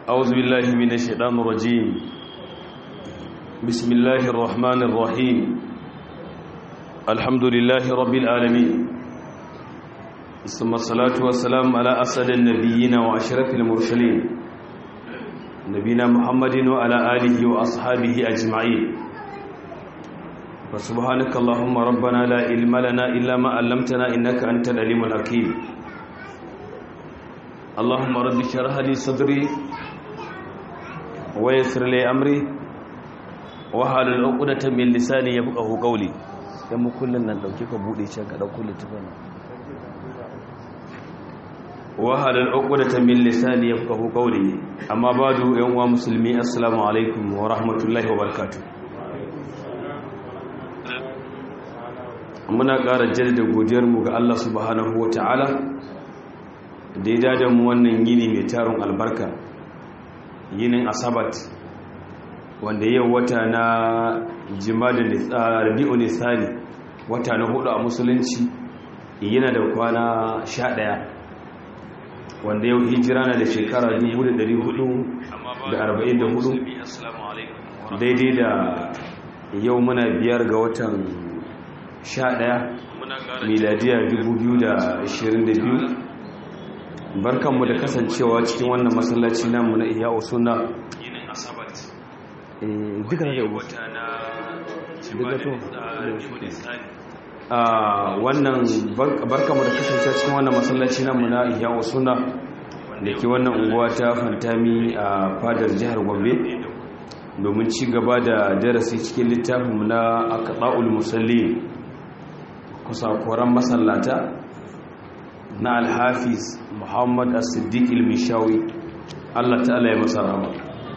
أعوذ بالله من الشيطان الرجيم بسم الله الرحمن الرحيم الحمد لله رب العالمين ثم الصلاة والسلام على أسد النبيين وأشرف المرسلين نبينا محمد وعلى آله وأصحابه أجمعين فسبحانك اللهم ربنا لا علم لنا إلا ما علمتنا إنك أنت العليم الحكيم اللهم رب اشرح لي صدري ويسر لي امري واحلل عقدة من لساني يفقهوا قولي dan mu kullun nan dauke ka bude shi ka dauko littafin wahalal uqdatan min lisani yafqahu qawli amma badu yan uwa musulmi assalamu alaikum wa rahmatullahi wa barakatuh muna ƙara jaddada godiyar mu ga Allah subhanahu wa ta'ala da ya dada mu wannan yini mai tarin albarka yinin asabat wanda yau wata na jimadin rabi'u nisani wata na hudu a musulunci yana da kwana sha ɗaya wanda yau hijira na da shekara 1444 daidai da yau muna biyar ga watan sha ɗaya miladiya 2022 barkanmu da kasancewa cikin wannan masallaci namu na iya usuna duka da wata na a wannan barkanmu da kasancewa cikin wannan masallaci namu na iya usuna da ke wannan unguwa ta fantami a fadar jihar gombe domin ci gaba da darasi cikin littafinmu na akaɗa'ul musalli kusa koran masallata na alhafiz muhammad as-siddiq il-mishawi Allah ta'ala ya masa rama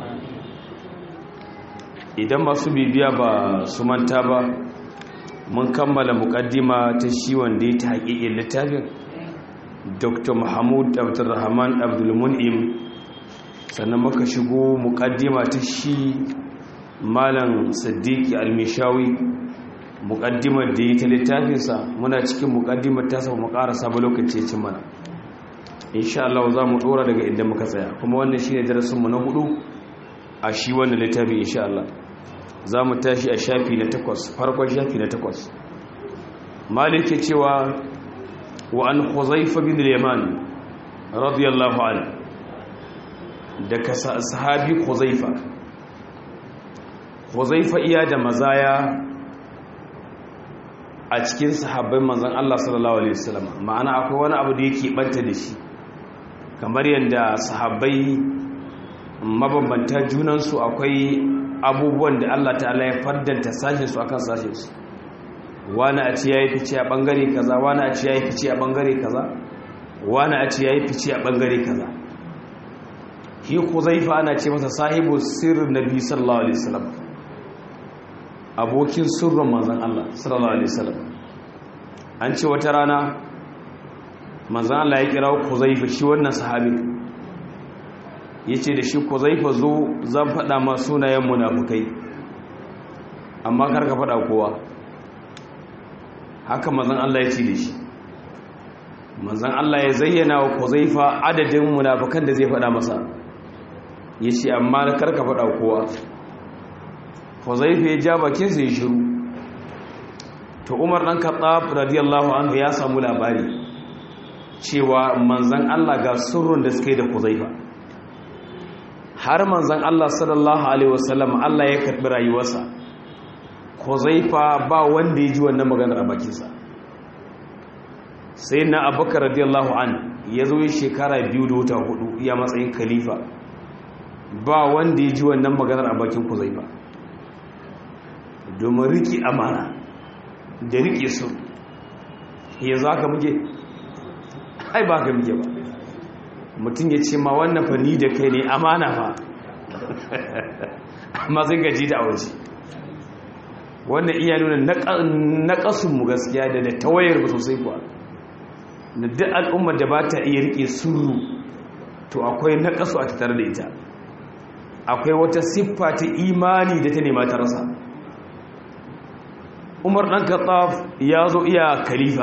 idan masu bibiya ba su manta ba mun kammala mukaddima ta shi wanda ya ta haƙiƙin littafin dr mahmud abdulrahman abdulmun'im sannan muka shigo mukaddima ta shi malam siddiq al-mishawi muƙaddimar da yi ta littafinsa muna cikin muƙaddimar ta samu makarasa ba lokaci cin mana insha Allah za mu ɗora daga inda muka tsaya kuma wannan shi ne darasinmu na hudu a shi wannan littafi insha Allah za mu tashi a shafi na takwas farkon shafi na takwas malik ke cewa wa an huzaifa bin yaman radiyallahu anhu daga sahabi huzaifa huzaifa iya da mazaya a cikin sahabbai manzan Allah sallallahu Alaihi wasallam ma'ana akwai wani abu da yake banta da shi kamar yadda sahabbai mabambanta junansu akwai abubuwan da Allah ta'ala ya faddanta sashinsu akan sashinsu wani a ce ya yi fice a ɓangare kaza wani a ce ya yi fice a ɓangare kaza wani a ce ya yi fice a ɓangare kaza shi ku zaifa ana ce masa sahibu sirrin nabi sallallahu alaihi wasallam abokin sirrin manzan Allah sallallahu alaihi wasallam an ce wata rana manzan Allah ya kira Kuzaifa shi wannan sahabi yace da shi Kuzaifa zo zan faɗa ma sunayen munafukai amma kar ka faɗa kowa haka manzan Allah ya ce da shi manzan Allah ya zayyana wa Kuzaifa adadin munafukan da zai faɗa masa yace amma kar ka faɗa kowa huzaifa ya ja bakinsa ya shiru to umar ɗan kaɗaf radiyallahu anhu ya samu labari cewa manzan Allah ga surrun da suka yi da huzaifa har manzan Allah sallallahu alaihi wasallam Allah ya karɓi rayuwarsa huzaifa ba wanda ya ji wannan maganar a bakinsa sai na abubakar radiyallahu an ya zo yi shekara biyu da wata hudu ya matsayin khalifa ba wanda ya ji wannan maganar a bakin huzaifa domin riki amana da rike su ya za ka muke ai ba ka muke ba mutum ya ce ma wannan fani da kai ne amana fa amma zai gaji da waje wannan iya nuna na ƙasunmu gaskiya da da tawayar ba sosai kuwa da duk al'ummar da ba ta iya rike suru to akwai na ƙasu a tattare da ita akwai wata siffa ta imani da ta nema ta rasa umar ɗan katsaf ya zo iya khalifa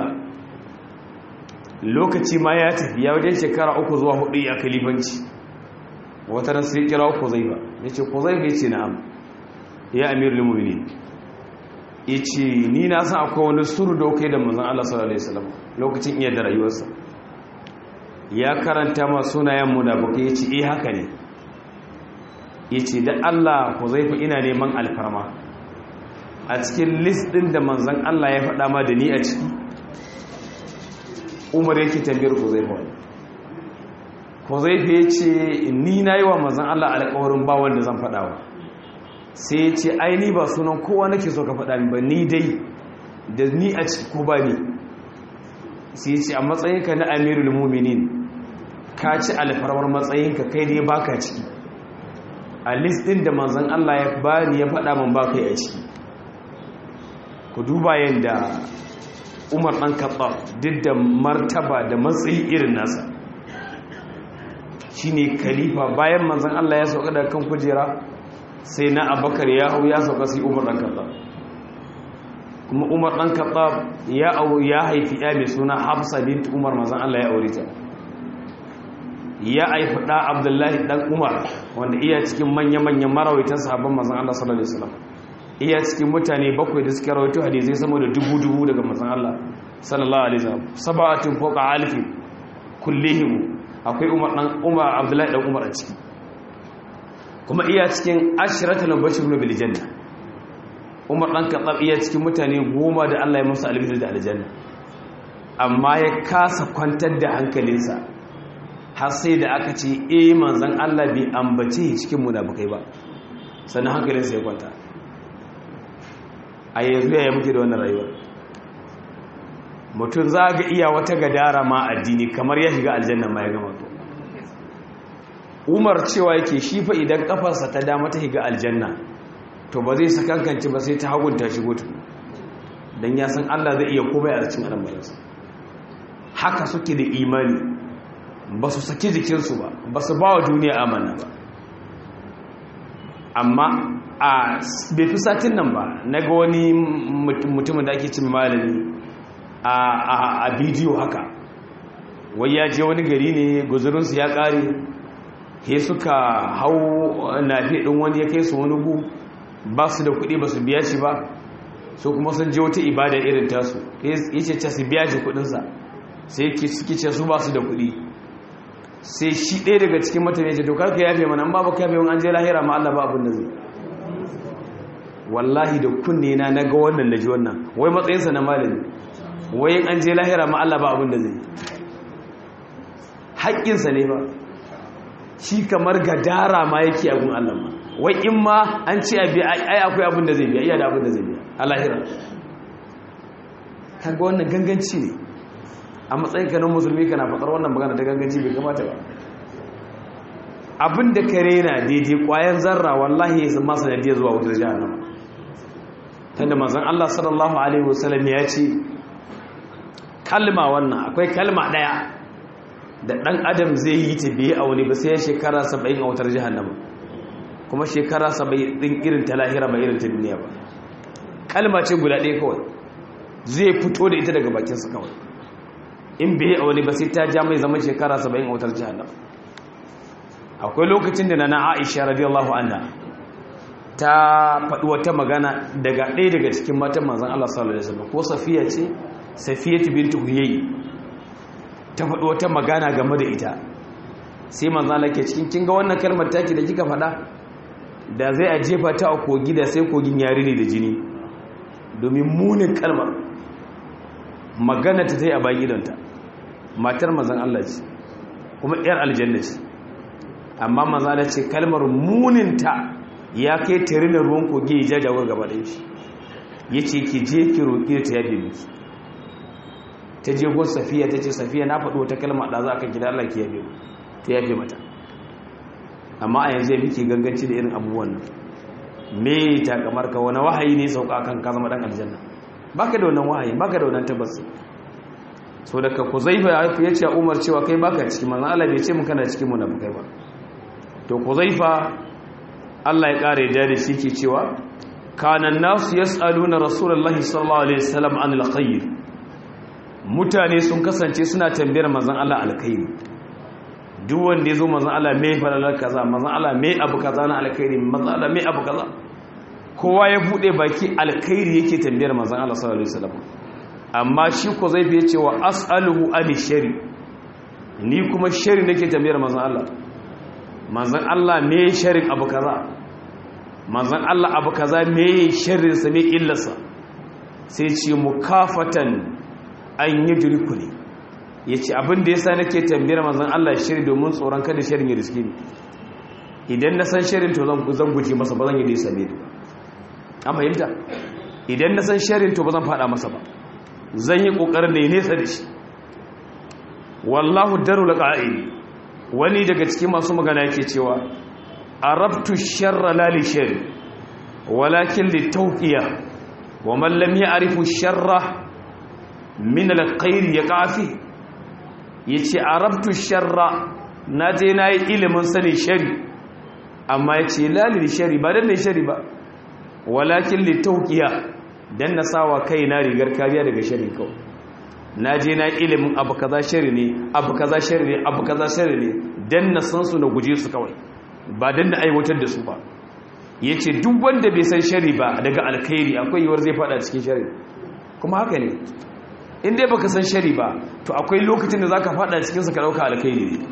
lokaci ma ya tafi ya wajen shekara uku zuwa hudu ya kalifanci wata ran sai kira Huzaifa yace Huzaifa yace na'am ya amirul mu'minin yace ni na san akwai wani suru da kai da manzon Allah sallallahu alaihi wasallam lokacin iya da rayuwarsa ya karanta ma sunayen munafikai yace eh haka ne yace da Allah Huzaifa ina neman alfarma a cikin list din da manzon Allah ya faɗa ma da ni a ciki Umar yake tambayar Huzaifa Huzaifa yace ni nayi wa manzon Allah alƙawarin ba wanda zan faɗa wa sai ya ce ai ni ba sunan kowa nake so ka faɗa min ba ni dai da ni a ciki ko ba ni sai ya ce a matsayinka na amirul muminin ka ci alfarmar matsayinka kai dai baka ciki a list din da manzon Allah ya bani ya faɗa min ba kai a ciki ku duba yadda Umar ɗan Khattab duk da martaba da matsayi irin nasa shine khalifa bayan manzon Allah ya sauka daga kan kujera sai na Abubakar ya hau ya sauka sai Umar ɗan Khattab kuma Umar ɗan Khattab ya au ya haifi ya mai suna Hafsa bint Umar manzon Allah ya aure ta ya haifi ɗa Abdullahi ɗan Umar wanda iya cikin manya-manyan marawaitan sahabban manzon Allah sallallahu alaihi wasallam iya cikin mutane bakwai da suka rawaito hadisai sama da dubu-dubu daga manzon Allah sallallahu alaihi wasallam sab'atin fawqa alfi kullihim akwai Umar dan Umar Abdullahi dan Umar a ciki kuma iya cikin ashratul mubashshirun bil janna Umar dan Khattab iya cikin mutane goma da Allah ya musu albishir da aljanna amma ya kasa kwantar da hankalinsa har sai da aka ce eh manzon Allah bai ambace cikin munafikai ba sannan hankalinsa ya kwanta a yanzu ya muke da wannan rayuwar mutum za ga iya wata gadara ma addini kamar ya shiga aljanna ma ya gama to umar cewa yake shi fa idan kafarsa ta dama ta shiga aljanna to ba zai sakankanci ba sai ta hagunta shigo tu don ya san allah zai iya komai a cikin al'amuransa haka suke da imani ba su saki jikinsu ba ba su ba wa duniya amana ba amma a bai fi satin nan ba na ga wani mutumin da ake cin malami a bidiyo haka wai ya je wani gari ne guzurinsu ya kare he suka hau nafi ɗin wani ya kai su wani gu ba su da kuɗi ba su biya shi ba so kuma sun je wata ibada irin tasu ya ce ce su biya shi kuɗinsa sai suke ce su ba su da kuɗi sai shi ɗaya daga cikin mutane ce to karka yafe mana an ba ba kafe wani an je lahira ma Allah ba abin da zai wallahi da kunne na naga wannan da ji wannan wai matsayinsa na malami wai an je lahira ma Allah ba abin da zai haƙƙinsa ne ba shi kamar gadara ma yake abin Allah ma wai in ma an ce abi ai akwai abin da zai biya iya da abin da zai biya a lahira kaga wannan ganganci ne a matsayin ka na musulmi kana faɗar wannan magana da ganganci bai kamata ba abin da ka rena daidai ƙwayan zarra wallahi ya zama sanadiyar zuwa wutar jahannama tunda manzon Allah sallallahu alaihi wasallam ya ce kalma wannan akwai kalma daya da dan adam zai yi ta biye a wani ba sai shekara 70 a wutar jahannama kuma shekara 70 din irin ta lahira ba irin ta duniya ba kalma ce guda ɗaya kawai zai fito da ita daga bakin sa kawai in biye a wani ba sai ta ja mai zaman shekara 70 a wutar jahannama akwai lokacin da nana Aisha radiyallahu anha ta faɗi wata magana daga ɗaya daga cikin matan manzan Allah sallallahu Alaihi wasallam ko safiya ce safiya ta bintu huyayi ta faɗi wata magana game da ita sai manzan Allah ke cikin kinga wannan kalmar taki da kika faɗa da zai a jefa ta a kogi da sai kogin yari ne da jini domin munin kalmar magana ta ta yi a bayan idonta matar manzan Allah ce kuma 'yar aljanna ce amma manzan Allah ce kalmar muninta ya kai tare da ruwan kogi ya jajawar gaba da shi ya ce ki je ki roƙi ta yabe miki ta je gun safiya ta ce safiya na faɗo wata kalma da za a kan gida Allah ki yabe ta yabe mata amma a yanzu ya fi ganganci da irin abubuwan nan me ta kamar ka wani wahayi ne sauka kan ka zama dan aljanna baka da wannan wahayi baka da wannan tabbas so daga kuzaifa ya ce umar cewa kai baka cikin manzon Allah bai ce mun kana cikin mu na kai ba to kuzaifa Allah ya ƙara yadda da shi ke cewa kanan nasu ya tsalu na rasulallah sallallahu alaihi wasallam an alkhair mutane sun kasance suna tambayar mazan Allah alkhairi duk wanda ya zo manzan Allah mai falalar kaza manzan Allah mai abu kaza na alkhairi manzan Allah mai abu kaza kowa ya bude baki alkhairi yake tambayar manzan Allah sallallahu alaihi wasallam amma shi ko zai fiye cewa as'aluhu an shari ni kuma shari nake tambayar manzan Allah manzan Allah me sharin abu kaza manzan Allah abu kaza me sharrin sa me illarsa sai ce mukafatan an yudriku ne yace abin da yasa nake tambayar manzan Allah shari domin tsoron kada sharin ya riske ni idan na san sharin to zan zan guje masa ba zan yi da ya same ni an fahimta idan na san sharin to ba zan fada masa ba zan yi kokarin da ya nesa da shi wallahu darul qa'id wani daga cikin masu magana yake cewa arabtu sharra la li sharri walakin li tawqiya wa man lam ya'rifu sharra min al-khair yaqafi yace arabtu sharra naje nayi ilimin sani shari amma yace la li sharri ba dan shari ba walakin li tawqiya dan na sawa kaina rigar kariya daga shari kawai na je na ilimin abu kaza shari ne abu kaza shari ne abu kaza shari ne dan na san su na guje su kawai ba dan na aiwatar da su ba yace duk wanda bai san shari ba daga alkhairi akwai yiwuwar zai fada cikin shari kuma haka ne in dai baka san shari ba to akwai lokacin da zaka fada cikin sa ka dauka alkhairi ne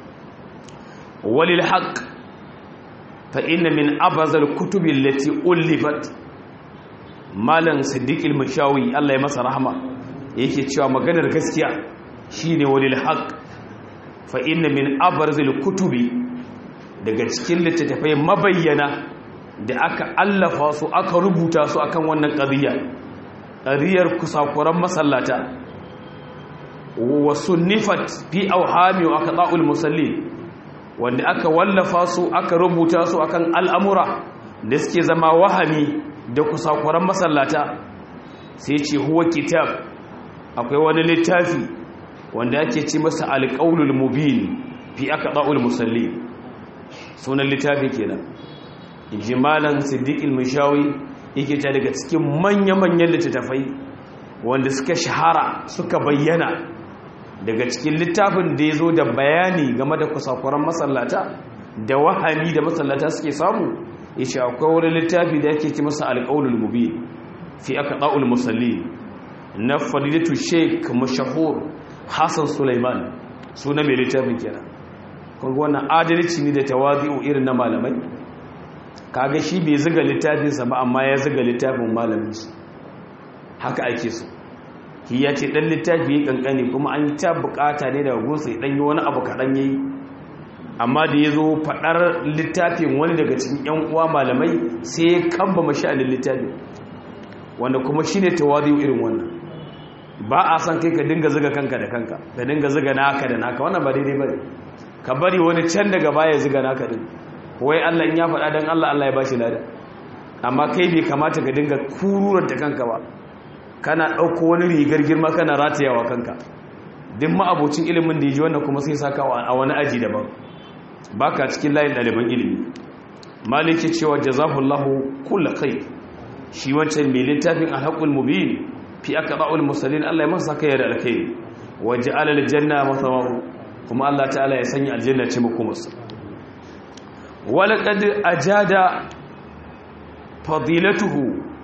walil haqq fa inna min abazal kutubi allati ulifat malam siddiq al-mashawi Allah ya masa rahama yake cewa maganar gaskiya shine walil haqq fa inna min abrazil kutubi daga cikin littattafai mabayyana da aka allafa su aka rubuta su akan wannan qadiya qadiyar kusakuran masallata wa sunnifat fi awhami wa aqda'ul musallin wanda aka wallafa su aka rubuta su akan al'amura da suke zama wahami da kusakuran masallata sai ce huwa kitab akwai wani littafi wanda ake ci masa alƙaunul mubin fi aka ɗa'ul musalli sunan littafi kenan jimalan siddiƙil mishawi yake ta daga cikin manya-manyan littattafai wanda suka shahara suka bayyana daga cikin littafin da ya zo da bayani game da kusakuran masallata da wahami da masallata suke samu ya ce akwai wani littafi da ake ci masa alƙaunul mubin fi aka ɗa'ul musalli na fadilatu sheik mashahur hassan suleiman suna mai littafin kenan kunga wannan adalci ne da tawazi'u irin na malamai kaga shi bai ziga littafinsa ba amma ya ziga littafin malaminsu haka ake so ki ya ce dan littafi ya kankani kuma an ta bukata ne daga gunsa dan yi wani abu kaɗan yayi amma da ya zo faɗar littafin wani daga cikin 'yan uwa malamai sai ya kamba masha'anin littafin wanda kuma shi ne tawazi'u irin wannan ba a san kai ka dinga ziga kanka da kanka ka dinga ziga naka da naka wannan ba daidai bane ka bari wani can daga baya ziga naka din wai Allah in ya faɗa dan Allah Allah ya bashi lada amma kai bai kamata ka dinga kururar da kanka ba kana ɗauko wani rigar girma kana ratayawa kanka duk ma'abocin ilimin da ya ji wannan kuma sai saka a wani aji daban baka cikin layin ɗaliban ilimi maliki cewa jazahullahu kullu khair shi wancan mai littafin alhaƙul mubin fi aka ba'ul musallin Allah ya masa kai da alkai waje alal janna masawahu kuma Allah ta'ala ya sanya aljanna ce makomarsa wala qad ajada fadilatuhu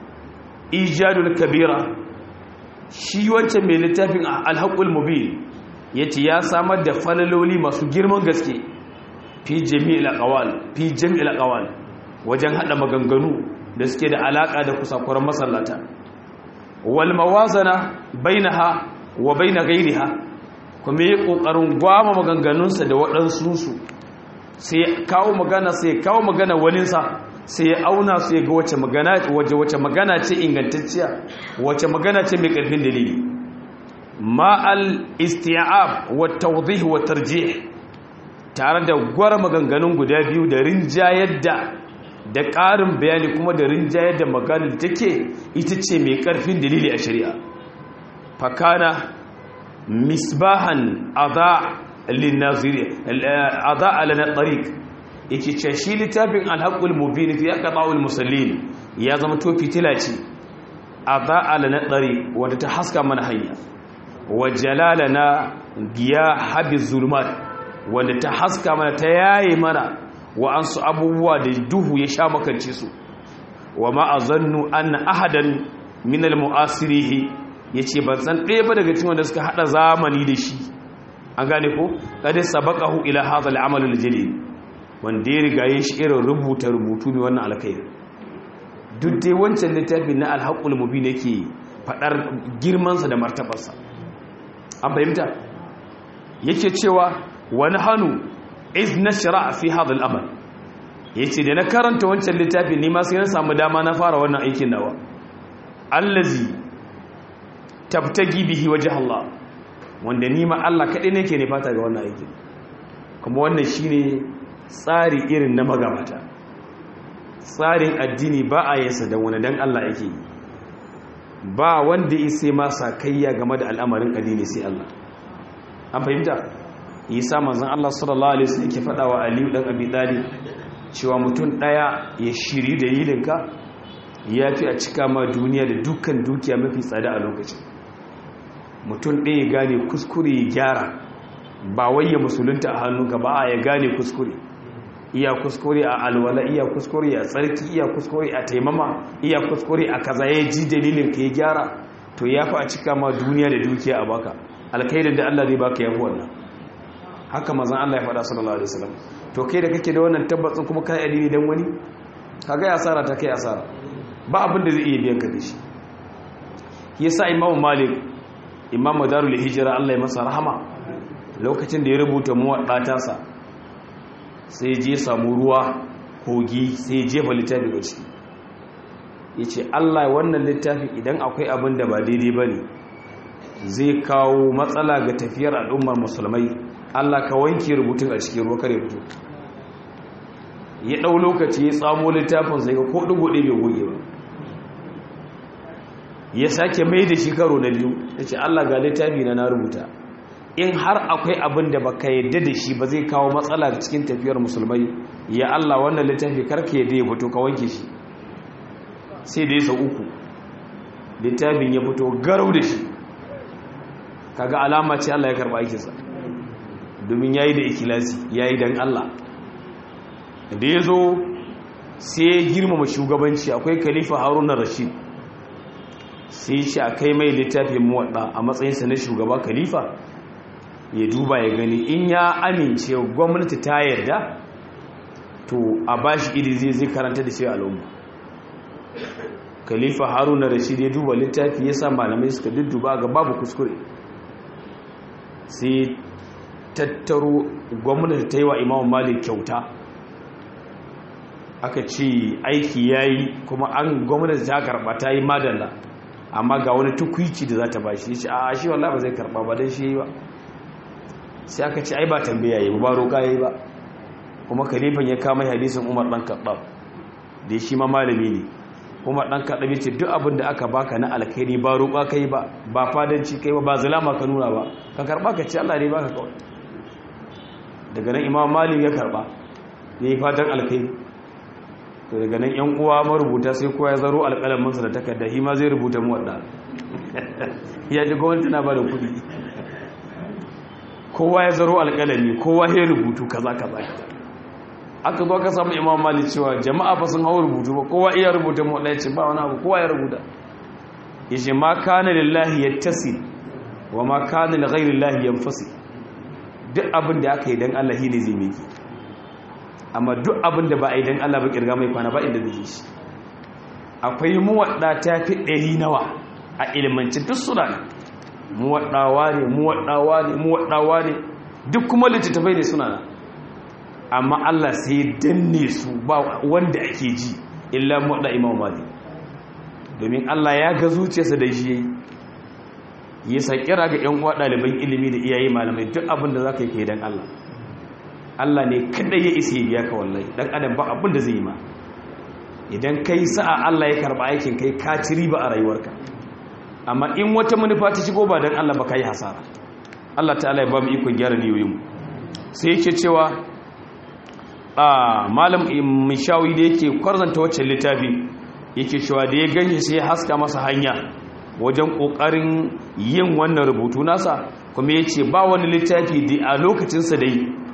ijadul kabira shi wancan mai littafin alhaƙul mubin yace ya samar da falaloli masu girman gaske fi jami'il aqwal fi jami'il aqwal wajen hada maganganu da suke da alaka da kusakuran masallata wal mawazana bainaha wa baina ghairiha kuma yi kokarin gwama maganganunsa da waɗansu su sai kawo magana sai kawo magana waninsa sai ya auna su ya ga wace magana wace wace magana ce ingantacciya wace magana ce mai ƙarfin dalili ma al isti'ab wa tawdih wa tarjih tare da gwara maganganun guda biyu da rinjayar da da ƙarin bayani kuma da rinjayar da maganar da take ita ce mai ƙarfin dalili a shari'a fakana misbahan adha linnaziri adha alana tariq yake ce shi littafin alhaqul mubin fi aqta'ul musallin ya zama to fitila ce adha alana tariq wanda ta haska mana hanya wa jalalana giya habiz zulumat wanda ta haska mana ta yaye mana wa an su abubuwa da duhu ya sha makance su wa ma azannu anna ahadan min al-mu'asirihi yace ban san ɗaya ba daga cikin wanda suka hada zamani da shi an gane ko kada sabaqahu ila hadha al-amal al-jalil wanda ya riga yin shi irin rubuta rubutu mai wannan alkhairi duk dai wancan littafin na al-haqqul mubin yake fadar girman sa da martabarsa an fahimta yake cewa wani hannu iz nashra fi hadha al-amal yace da na karanta wancan littafin ni ma sai na samu dama na fara wannan aikin nawa allazi tabtagi bihi wajh Allah wanda ni ma Allah kadai nake ne fata ga wannan aikin kuma wannan shine tsari irin na magabata tsarin addini ba a yasa da wani dan Allah yake yi ba wanda isai ma sakayya game da al'amarin addini sai Allah an fahimta isa manzon Allah sallallahu alaihi wasallam yake faɗa wa Aliyu dan Abi Talib cewa mutum ɗaya ya shiri da yilinka ya fi a cika ma duniya da dukkan dukiya mafi tsada a lokacin mutum ɗaya ya gane kuskure ya gyara ba wai ya musulunta a hannunka ba a ya gane kuskure iya kuskure a alwala iya kuskure a tsarki iya kuskure a taimama iya kuskure a kaza ya ji dalilin ka ya gyara to ya fi a cika ma duniya da dukiya a baka alkhairin da Allah zai baka yafi wannan haka mazan Allah ya faɗa sallallahu alaihi wasallam to kai da kake da wannan tabbacin kuma kai addini dan wani kaga asara ta kai asara ba abin da zai iya biyan ka da shi yasa Imam Malik Imam Darul Hijra Allah ya masa rahama lokacin da ya rubuta muwadda tasa sai je samu ruwa kogi sai jefa littafi ga ciki yace Allah wannan littafi idan akwai abin da ba daidai bane zai kawo matsala ga tafiyar al'ummar musulmai Allah ka wanke rubutun a cikin ruwa kare fito ya ɗau lokaci ya tsamo littafin sai ga ko ɗigo ɗaya bai goge ba ya sake mai da shi karo na biyu ya ce Allah ga littafi na na rubuta in har akwai abin da baka yadda da shi ba zai kawo matsala cikin tafiyar musulmai ya Allah wannan littafi karka yadda ya fito ka wanke shi sai da ya sau uku littafin ya fito garau da shi kaga alama ce Allah ya karba aikinsa domin yayi da ikilasi yayi dan Allah da yazo sai ya girmama shugabanci akwai khalifa Harun Rashid sai shi akai mai littafin muwadda a matsayinsa na shugaba khalifa ya duba ya gani in ya amince gwamnati ta yarda to a bashi iri zai zai karanta da shi al'umma khalifa Harun Rashid ya duba littafi ya sa malamai suka dudduba ga babu kuskure sai tattaro gwamnati ta yi wa imam malik kyauta aka ce aiki ya yi kuma an gwamnati ta karba ta yi madalla amma ga wani tukwici da za ta ba shi ce a shi wallah ba zai karba ba don shi yi ba sai aka ce ai ba tambaya yi ba roƙa yi ba kuma kalifan ya kama hadisin umar ɗan kaɗa da shi ma malami ne umar ɗan kaɗa ce duk abin da aka baka na alkhairi ba roƙa ka yi ba ba fadanci kai ba ba zulama ka nuna ba ka karɓa ka ce allah ne baka kawai daga nan imam malik ya karɓa ya yi fatan alkhairi to daga nan yan uwa marubuta sai kowa ya zaro alƙalaminsa da takarda shi ma zai rubuta mu wadda ya ji gwamnati na ba da kuɗi kowa ya zaro alƙalami kowa ya rubutu kaza kaza aka zo aka samu imam malik cewa jama'a fa sun hawo rubutu ba kowa iya rubuta mu wadda ya ce ba wani abu kowa ya rubuta ya ce ma kana lillahi yattasi wa ma kana li ghairi llahi yanfasi duk abin da aka yi dan Allah shi ne zai miki amma duk abin da ba a yi don Allah ba kirga mai kwana ba inda zai shi akwai muwaɗa ta fi ɗari nawa a ilimanci duk suna ne muwaɗawa ne muwaɗawa ne muwaɗawa ne duk kuma littattafai ne suna nan amma Allah sai danne su ba wanda ake ji illa muwaɗa imam mali domin Allah ya ga zuciyarsa da shi ya sa kira ga 'yan uwa ɗaliban ilimi da iyaye malamai duk abin da za ka yi kai don Allah Allah ne kada ya isa biya ka wallahi dan adam ba abin da zai yi ma idan kai sa'a Allah ya karba aikin kai ka ci riba a rayuwarka amma in wata manufa ta shigo ba dan Allah ba kai hasara Allah ta'ala ya ba mu ikon gyara niyoyin mu sai yake cewa a malam mishawi da yake kwarzanta waccan littafi yake cewa da ya ganye sai ya haska masa hanya wajen kokarin yin wannan rubutu nasa kuma yace ba wani littafi da a lokacinsa dai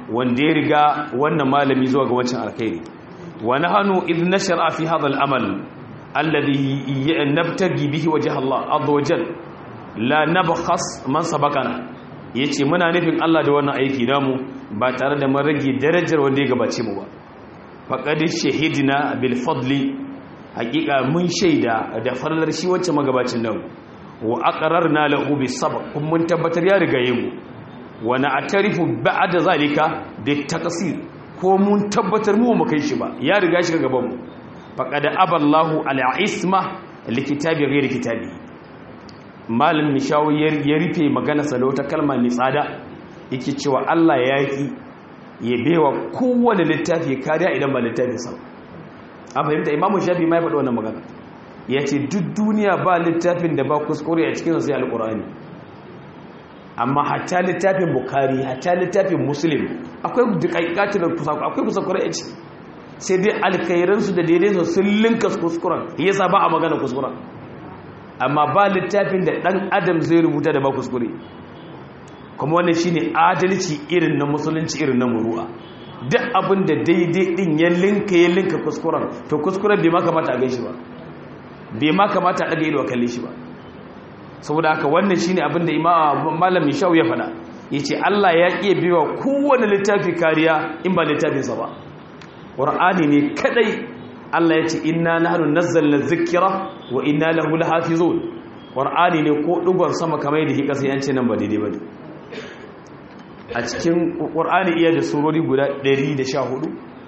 wanda ya riga wannan malami zuwa ga wancan alkhairi wa nahnu idh nashara fi hadha al-amal alladhi nabtagi bihi wajha Allah azza wa jalla la nabkhas man sabaqana yace muna nufin Allah da wannan aiki namu ba tare da mun rage darajar wanda ya gabace mu ba faqad shahidna bil fadli hakika mun shaida da farlar shi wacce magabacin nan wa aqrarna lahu bis sabq kun mun tabbatar ya riga mu wa na'tarifu ba'da zalika bit taqsir ko mun tabbatar mu mu kai shi ba ya riga shi gaban mu faqad aballahu ala isma likitabi ghairi kitabi malam mishawi ya rufe magana sa da wata kalma mai tsada yake cewa Allah ya yi ya bewa kowane littafi kariya idan ba littafin sa an fahimta imamu shafi ma ya faɗi wannan magana ya ce duk duniya ba littafin da ba kuskure a cikin sai alƙur'ani amma hatta littafin bukari hatta littafin muslim akwai dukaikatin kusakurai akwai kusakurai a ciki sai dai alkairansu da daidai su sun linka kuskuren yasa ba a magana kuskuren amma ba littafin da ɗan adam zai rubuta da ba kuskure kuma wannan shine adalci irin na musulunci irin na muru'a duk abin da daidai din ya linka ya linka kuskuren to kuskuren bai ma kamata a gaishe ba bai ma kamata a ɗaga ido a kalle shi ba saboda haka wannan shine abin da malam Mishau ya faɗa yace Allah ya iya biwa kowane littafi kariya in ba littafinsa ba Qur'ani ne kadai Allah ya ce inna nahnu nazzalna dhikra wa inna lahu lahafizun Qur'ani ne ko dugon sama kamar da kika sai an ce nan ba daidai bane a cikin Qur'ani iya da surori guda 114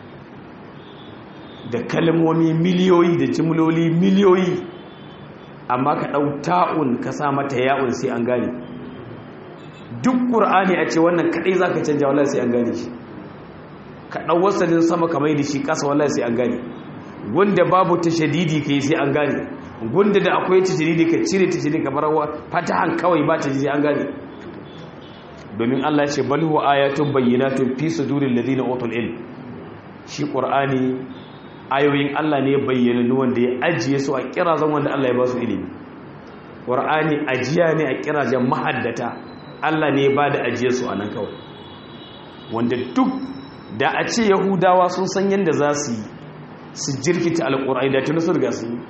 da kalmomi miliyoyi da jimloli miliyoyi amma ka ɗau ta'un ka sa mata ya'un sai an gane duk ƙur'ani a ce wannan kaɗai za ka canja wallahi sai an gane shi ka ɗau wasanin sama ka mai da shi ƙasa wallahi sai an gane gunda babu ta shadidi ka yi sai an gane gunda da akwai ta shadidi ka cire ta shadidi ka bar fatahan kawai ba ta sai an gane domin Allah ce bal huwa ayatun bayyinatun fi suduril ladina utul ilm shi ƙur'ani ayoyin Allah ne bayyana wanda ya ajiye su a kirazan wanda Allah ya ba su ilimi Qur'ani ajiya ne a kirazan mahaddata Allah ne ya ba da ajiye su a nan kawai wanda duk da a ce Yahudawa sun san yadda za su yi su jirkita alƙur'ani da tuni su riga su yi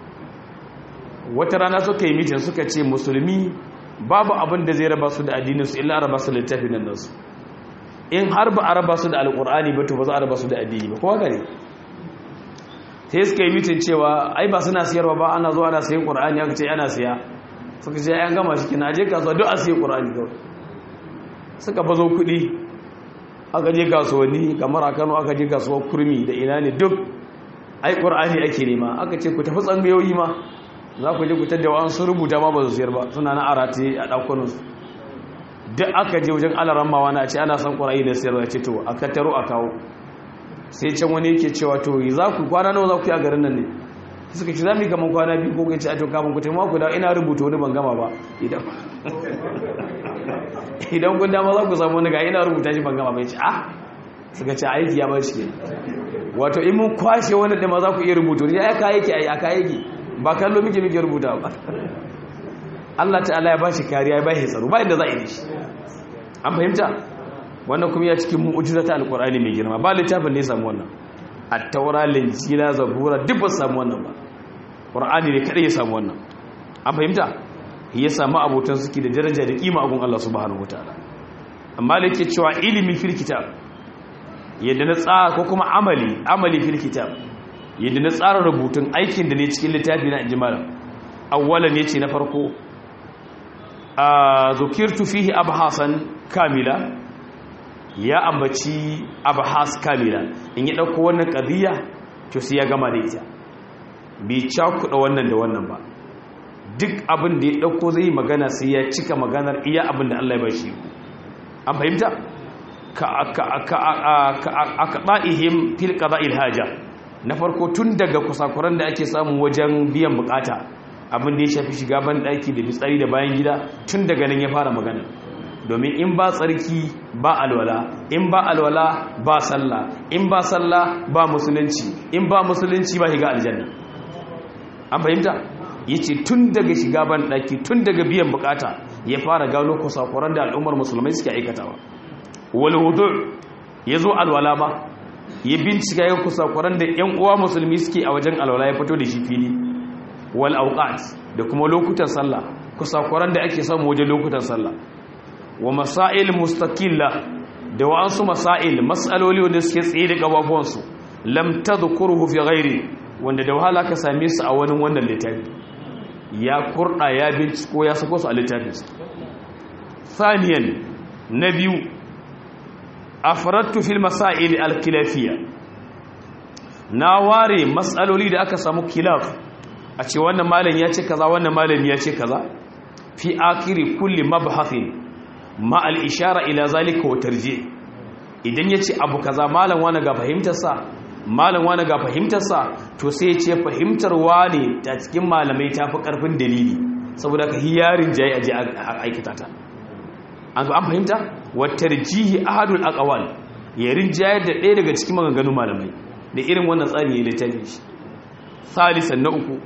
wata rana suka yi mitin suka ce musulmi babu abin da zai raba su da addininsu illa raba su littafin nan nasu in har ba a raba su da alƙur'ani ba to ba za a raba su da addini ba kowa gare sai suka yi mitin cewa ai ba suna siyarwa ba ana zuwa ana sayin ƙur'ani aka ce ana siya suka ce an gama shi kina aje kasuwa duk a siya ƙur'ani kawai suka bazo kuɗi aka je kasuwanni kamar a kano aka je kasuwar kurmi da ina ne duk ai ƙur'ani ake nema aka ce ku tafi tsangayoyi ma za ku je ku tadda wa sun rubuta ma ba su siyar ba suna na arati a ɗakunansu duk aka je wajen alaran mawa na ce ana son ƙur'ani da siyarwa ya ce to a kattaro a kawo sai can wani yake cewa to za ku kwana nawa za ku yi a garin nan ne suka ce za mu yi gaman kwana biyu ko kai ce a to kafin ku taimaka ku da ina rubuta wani ban gama ba idan idan kun dama za ku samu wani ga ina rubuta shi ban gama bai ce ah suka ce aiki ya bar shi wato in mun kwashe wani da ma za ku iya rubuta wani ya ka yake a ka yake ba kallo muke muke rubuta ba Allah ta'ala ya ba shi kariya ya ba shi tsaro ba inda za a yi shi an fahimta wannan kuma ya cikin mu'ujiza ta alkur'ani mai girma ba littafin ne samu wannan at-taura linjila zabura duk ba samu wannan ba qur'ani ne kada ya samu wannan an fahimta ya samu abotan suke da daraja da kima a gun Allah subhanahu wataala amma da yake cewa ilimi fil kitab yadda na tsara ko kuma amali amali fil kitab yadda na tsara rubutun aikin da ne cikin littafi na injimalan awwalan yace na farko a zukirtu fihi abhasan kamila ya ambaci abhas kamila in ya dauko wannan qadiya to sai ya gama da ita bai cakuɗa wannan da wannan ba duk abin da ya dauko zai magana sai ya cika maganar iya abin da Allah ya bashi an fahimta ka ka ka aka ba'ihim fil qada'il haja na farko tun daga kusakuran da ake samu wajen biyan bukata abin da ya shafi shiga ban daki da fitsari da bayan gida tun daga nan ya fara magana domin in ba tsarki ba alwala in ba alwala ba sallah in ba sallah ba musulunci in ba musulunci ba shiga aljanna an fahimta yace tun daga shiga ban daki tun daga biyan bukata ya fara gano kusakuran da al'ummar musulmai suke aikatawa wal wudu ya zo alwala ba ya bincika ya kusakuran da yan uwa musulmi suke a wajen alwala ya fito da shi fili wal awqat da kuma lokutan sallah kusakuran da ake samu wajen lokutan sallah wa masail mustaqilla da wa'ansu masail mas'aloli wanda suke tsaye da gababuwansu lam tadhkuruhu fi ghairi wanda da wahala ka same su a wani wannan littafi ya kurda ya binciko ya sako su a littafinsa thaniyan na biyu afradtu fil masail al khilafiyya na ware mas'aloli da aka samu khilaf a ce wannan malam ya ce kaza wannan malam ya ce kaza fi akiri kulli mabhathin ma al ishara ila zalika wa tarji idan yace abu kaza malam wani ga fahimtarsa malam wani ga fahimtarsa to sai ya ce fahimtar wani ta cikin malamai tafi karfin dalili saboda ka hiyarin jayi aje aikata ta an fahimta wa tarjihi ahadul aqwal ya rinjayar da ɗaya daga cikin maganganun malamai da irin wannan tsari ya littafi shi salisan na uku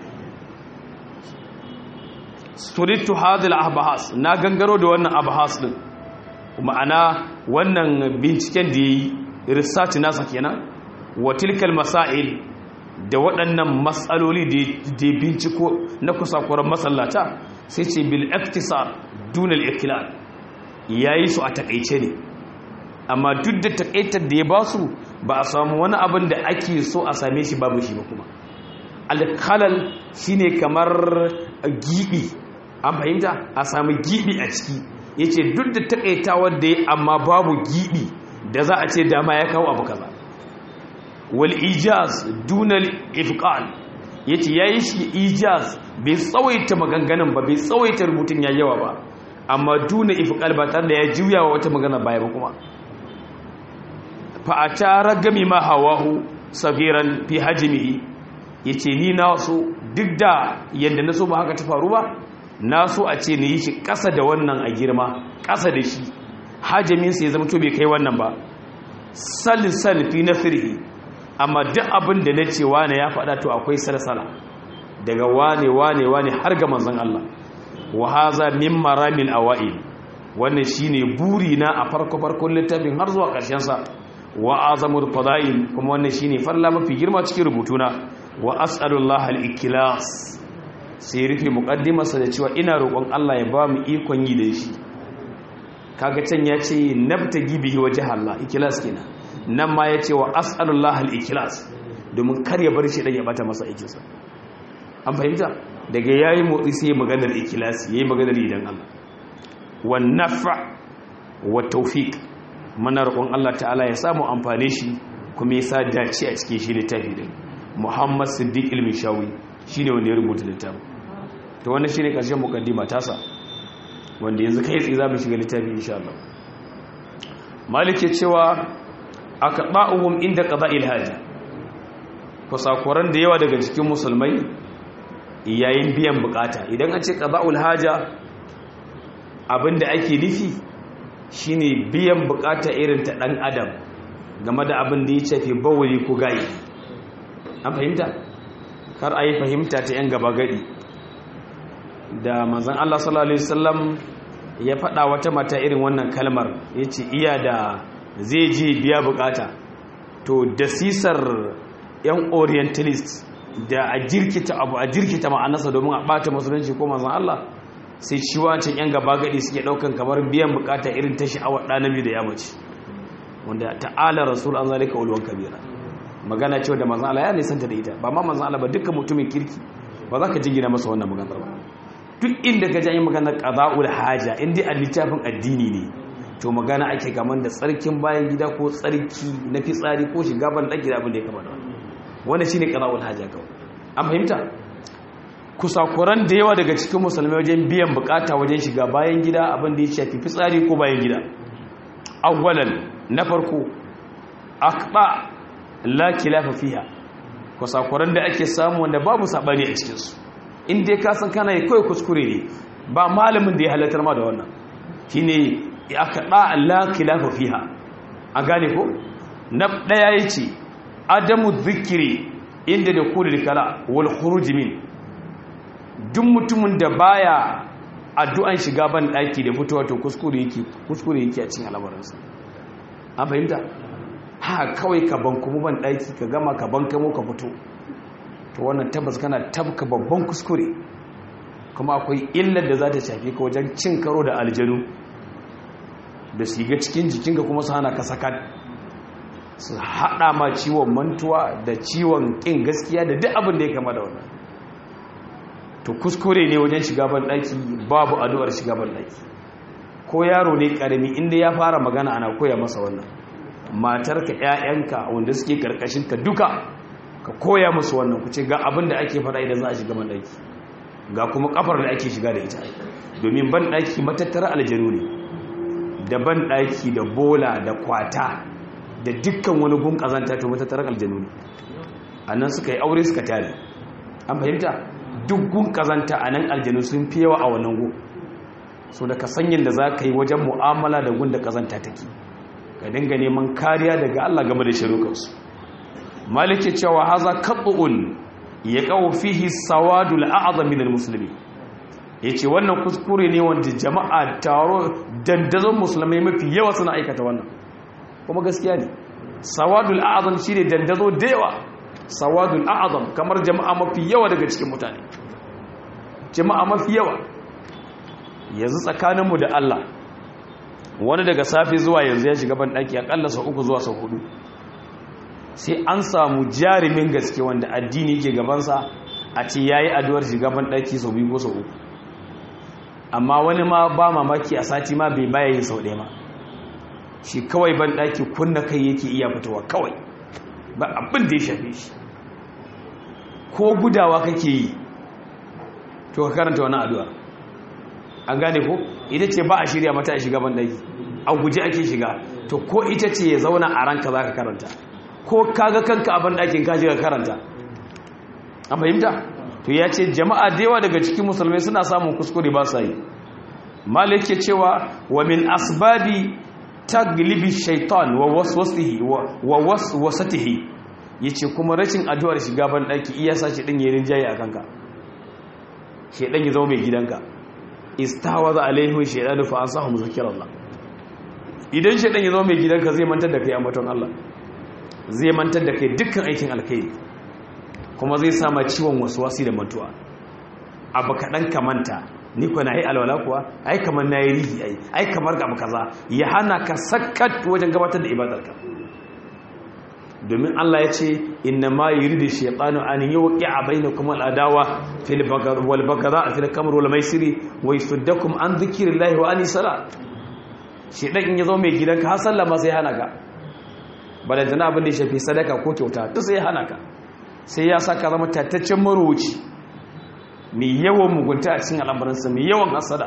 suritu hadil ahbahas na gangaro da wannan abahas din ma'ana wannan binciken da yayi research nasa kenan wa tilkal masail da waɗannan matsaloli da ya binciko na kusakuran masallata sai ce bil iktisar dunal iklal yayi su a takaice ne amma duk da takaitar da ya basu ba a samu wani abin da ake so a same shi babu shi ba kuma alkalal shine kamar gibi an fahimta a sami gibi a ciki yace duk da takaitawar da ya amma babu gibi da za a ce dama ya kawo abu kaza wal ijaz dunal ifqal yace yayi shi ijaz bai tsawaita maganganun ba bai tsawaita rubutun ya yawa ba amma duna ifqal ba tare da ya juya wa wata magana baya ba kuma fa atara gami ma hawahu sagiran fi hajmihi yace ni na so duk da yanda na so ba haka ta faru ba na so a ce ni yi shi ƙasa da wannan a girma ƙasa da shi hajjamin sai zama to bai kai wannan ba salisan fi nasrihi amma duk abin da na ce wane ya faɗa to akwai salsala daga wane wane wane har ga manzon Allah wa haza min maramil awail wannan shine buri na a farko farkon littafin har zuwa ƙarshen sa wa azamul fadail kuma wannan shine farla mafi girma cikin rubutuna wa as'alullah al-ikhlas sai rufe muqaddimarsa da cewa ina roƙon Allah ya ba mu ikon yi da shi kaga can ya ce nabtagi bihi wajh Allah ikhlas kenan nan ma ya ce wa as'alullah al-ikhlas domin kar ya bar shi dan ya bata masa aikinsa an fahimta daga yayi motsi sai maganar ikhlas yayi maganar idan Allah wan nafa wa tawfiq mana roƙon Allah ta'ala ya samu amfane shi kuma ya sa dace a cikin shi littafi din Muhammad Siddiq Ilmishawi shine wanda ya rubuta littafin to wannan shine karshen mukaddima tasa wanda yanzu kai tsaye zamu shiga littafi insha Allah Malik ya cewa aqba'uhum inda qada'il haja kusakuran da yawa daga cikin musulmai yayin biyan bukata idan an ce qada'ul haja abinda ake nufi shine biyan bukata irin ta dan adam game da abin da ya shafi bawuli ko gayi an fahimta kar a yi fahimta ta yan gaba gadi da manzan Allah sallallahu Alaihi wasallam ya faɗa wata mata irin wannan kalmar ya ce iya da zai je biya bukata to da sisar yan orientalist da a jirkita abu a jirkita ma'anarsa domin a ɓata musulunci ko manzan Allah sai shi wancan yan gaba gadi suke ɗaukan kamar biyan bukata irin ta sha'awar ɗanabi da ya mace wanda ta'ala rasul an zalika ulwan kabira magana cewa da manzan Allah ya nisanta da ita ba ma manzan Allah ba dukkan mutumin kirki ba za ka jingina masa wannan maganar ba duk inda ka ji maganar qada'ul haja inda a littafin addini ne to magana ake gaman da tsarkin bayan gida ko tsarki na fitsari ko shiga ban daki da abin da ya kama da wannan wannan shine qada'ul haja kawai an fahimta kusakuran da yawa daga cikin musulmai wajen biyan bukata wajen shiga bayan gida abin da ya shafi fitsari ko bayan gida awwalan na farko aqba la kilafa fiha kusakuran da ake samu wanda babu sabani a cikin su in dai ka san kana yi kawai kuskure ne ba malamin da ya halatar ma da wannan shine aqba la kilafa fiha a gane ko na daya yace adamu dhikri inda da kulul kala wal khuruj min duk mutumin da baya addu'an shiga ban daki da fitowa to kuskure yake kuskure yake a cikin al'amuransa an fahimta ha kawai ka bankumu ban ɗaki ka gama ka bankamo ka fito to wannan tabbas kana tabka babban kuskure kuma akwai illar da za ta shafi ka wajen cin karo da aljanu da su ga cikin jikinka kuma su hana ka sakat su haɗa ma ciwon mantuwa da ciwon ƙin gaskiya da duk abin da ya kama da wannan to kuskure ne wajen shiga ban ɗaki babu addu'ar shiga ban ɗaki ko yaro ne ƙarami inda ya fara magana ana koya masa wannan matarka ‘ya'yanka wanda suke ƙarƙashinka duka ka koya musu wannan ku ce ga abin da ake faɗa idan za a shiga ban ɗaki ga kuma ƙafar da ake shiga da ita domin ban ɗaki matattara aljanu ne da ban ɗaki da bola da kwata da dukkan wani gun ƙazanta to matattarar aljanu ne a nan suka yi aure suka tare an fahimta duk gun ƙazanta a nan aljanu sun fi yawa a wannan gun so da ka sanyin da za ka yi wajen mu'amala da gun da ƙazanta take ka dinga neman kariya daga allah game da shirukansu maliki cewa haza kaɓu'un ya kawo fihi sawadul a'azam min musulmi yace wannan kuskure ne wanda jama'a taro dandazon musulmai mafi yawa suna aikata wannan kuma gaskiya ne sawadul a'azam shine dandazo da yawa sawadul a'azam kamar jama'a mafi yawa daga cikin mutane jama'a mafi yawa yanzu tsakaninmu da Allah wani daga safe zuwa yanzu ya shiga ban daki akalla sau uku zuwa sau hudu sai an samu jarumin gaske wanda addini ke gabansa a ce ya yi addu'ar shigaban ɗaki sau biyu ko sau uku amma wani ma ba mamaki a sati ma bai baya yin sau ɗaya ma shi kawai ban ɗaki kunna kai yake iya fitowa kawai ba abin da ya shafe shi ko gudawa kake yi to ka karanta wani addu'a an gane ko ita ce ba a shirya mata a shiga ban ɗaki a guji ake shiga to ko ita ce ya zauna a ranka za ka karanta ko kaga kanka abin ɗakin kaji ga karanta an fahimta to ya ce jama'a da yawa daga cikin musulmai suna samun kuskure ba sa yi malik ke cewa wa min asbabi taglibi shaitan wa waswasihi wa waswasatihi yace kuma rashin addu'ar shiga ban ɗaki iya sa shi din yayin jayi a kanka shedan ya zama mai gidanka istawaza alaihi shaydanu fa ansahu zikrallah idan shedan ya zama mai gidanka zai mantar da kai ambaton Allah zai mantar da kai dukkan aikin alkhairi kuma zai sama ciwon wasi da mantuwa abu kaɗan ka manta ni kuwa na yi alwala kuwa ai kamar na yi rihi ai ai kamar ga kaza ya hana ka sakat wajen gabatar da ibadarka domin Allah ya ce inna ma yuridu shaytanu an yuqi'a bainakum al-adawa fil bagar wal bagara fil kamr wal maisiri wa yasuddakum an dhikrillahi wa an salat shedan in yazo mai gidanka har sallama sai hana ka balantana abin da ya shafi sadaka ko kyauta duk sai ya hana ka sai ya saka zama tattaccen marubuci mai yawan mugunta a cikin al'amuransa mai yawan hasada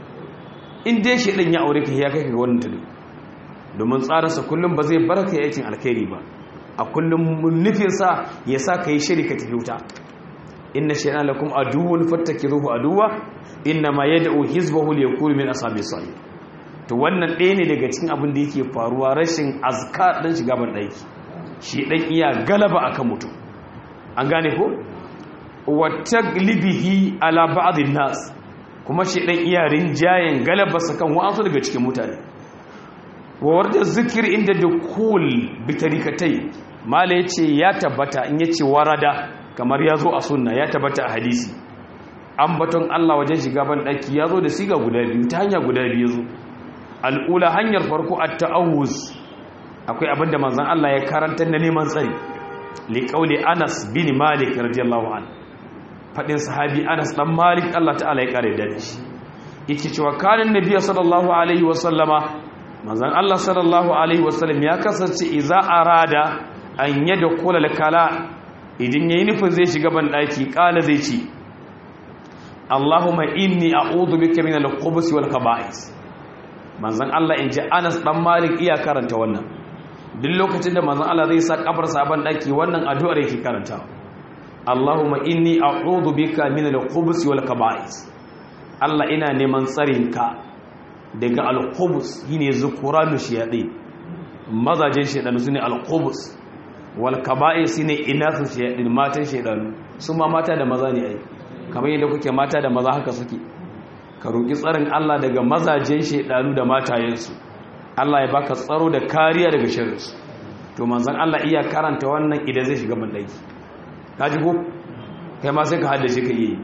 in dai shi ɗin ya aure ka ya kai ka wannan tudu domin tsarinsa kullum ba zai baraka ya aikin alkhairi ba a kullum nufinsa ya sa ka yi shiri ka tafi wuta inna shaytan lakum aduwwun fattakiruhu aduwwa inna ma yad'u hizbahu liyakunu min ashabis salih to wannan ɗaya ne daga cikin abin da yake faruwa rashin azkar ɗan shiga ban ɗaki shi ɗan iya galaba akan mutum an gane ko wata libihi ala ba'adin nas kuma shi ɗan iya rinjayen galabarsa kan wa'ansu daga cikin mutane wawar da zikir inda da kul bitarikatai mala ya ce ya tabbata in ya ce warada kamar ya zo a sunna ya tabbata a hadisi an baton allah wajen shiga ban ɗaki ya zo da siga guda biyu ta hanya guda biyu zo al'ula hanyar farko a ta'awuz akwai abinda manzan Allah ya karanta na neman tsari liƙauli anas bin malik radiyallahu an faɗin sahabi anas ɗan malik Allah ta'ala ya ƙare da shi yake cewa kanin nabiya sallallahu alaihi wasallama manzan Allah sallallahu alaihi wasallam ya kasance iza arada an yadda kula kala idan yayi nufin zai shiga ban ɗaki ƙala zai ce Allahumma inni a'udhu bika min al-khubuthi wal khaba'is manzan Allah in ji Anas dan Malik iya karanta wannan duk lokacin da manzan Allah zai sa kafar sabon daki wannan addu'ar yake karanta Allahumma inni a'udhu bika min al-khubuthi wal kaba'is Allah ina neman tsarin ka daga al-khubus shine zukuranu shayadi mazajin shaydan sune al-khubus wal kaba'is shine inasu shayadin matan shaydanu su ma mata da maza ne ai kamar yadda kuke mata da maza haka suke ka roƙi tsarin Allah daga mazajen shaidanu da matayensu Allah ya baka tsaro da kariya daga shirinsu to manzon Allah iya karanta wannan idan zai shiga bandaki kaji ko kai ma sai ka haddace ka yi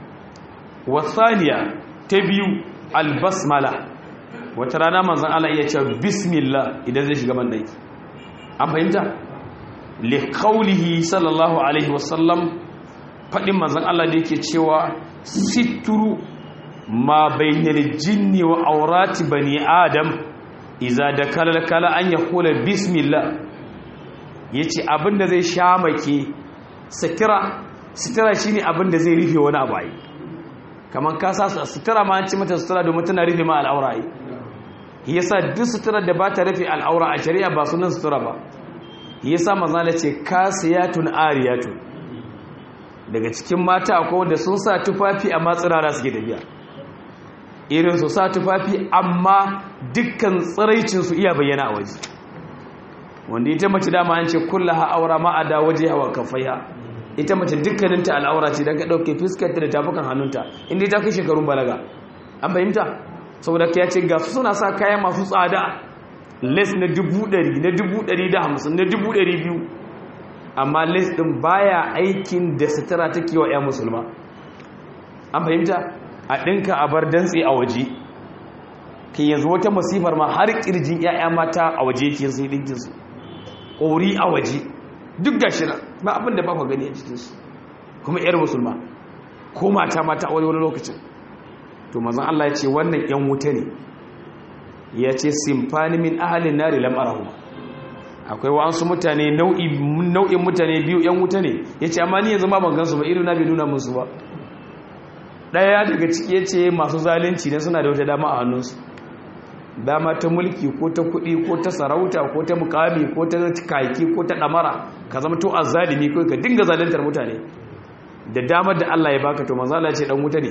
wasaniya ta biyu albasmala wata rana manzon Allah iya cewa bismillah idan zai shiga bandaki an fahimta li qawlihi sallallahu alaihi wasallam fadin manzon Allah da yake cewa situru ma bainal jinni wa aurati bani adam iza da kala an ya kula bismillah ya ce abinda zai sha make sitira sitira shi ne abinda zai rufe wani abu ayi kamar kasa sitira ma an ci mata sitira domin tana rufe ma al'aura ayi yasa duk sitira da ba ta rufe al'aura a shari'a ba sunan sitira ba yasa mazala ce kasiyatun ariyatun daga cikin mata akwai wanda sun sa tufafi amma tsirara suke tafiya irin su sa tufafi amma dukkan tsiraicinsu iya bayyana a waje wanda ita mace dama an ce kulla aura ma'ada waje hawa kafaiha ita mace dukkaninta al'aura ce don ka ɗauke fiskarta da tafukan hannunta inda ta kai shekarun balaga an fahimta saboda ka ce ga su suna sa kayan masu tsada les na dubu ɗari na dubu ɗari da hamsin na dubu ɗari biyu amma les ɗin baya aikin da sutura take wa 'yan musulma an fahimta a ɗinka a bar dantse a waje ke yanzu wata masifar ma har ƙirjin 'ya'ya mata a waje yake sai ɗinkinsu ƙori a waje duk ga shira ba abin da ba ku gani a cikinsu kuma 'yar musulma ko mata mata a wani wani lokacin to mazan Allah ya ce wannan 'yan wuta ne ya ce simfani min ahalin nari lam'arahu akwai wa'ansu mutane nau'in mutane biyu 'yan wuta ne ya ce amma ni yanzu ma ban gansu ba irin na bai nuna musu ba ɗaya daga ciki ya ce masu zalunci ne suna da wata dama a hannunsu dama ta mulki ko ta kuɗi ko ta sarauta ko ta mukami ko ta kaki ko ta ɗamara ka zama to azzalimi ko ka dinga zaluntar mutane da damar da Allah ya baka to manzo Allah ce dan wuta ne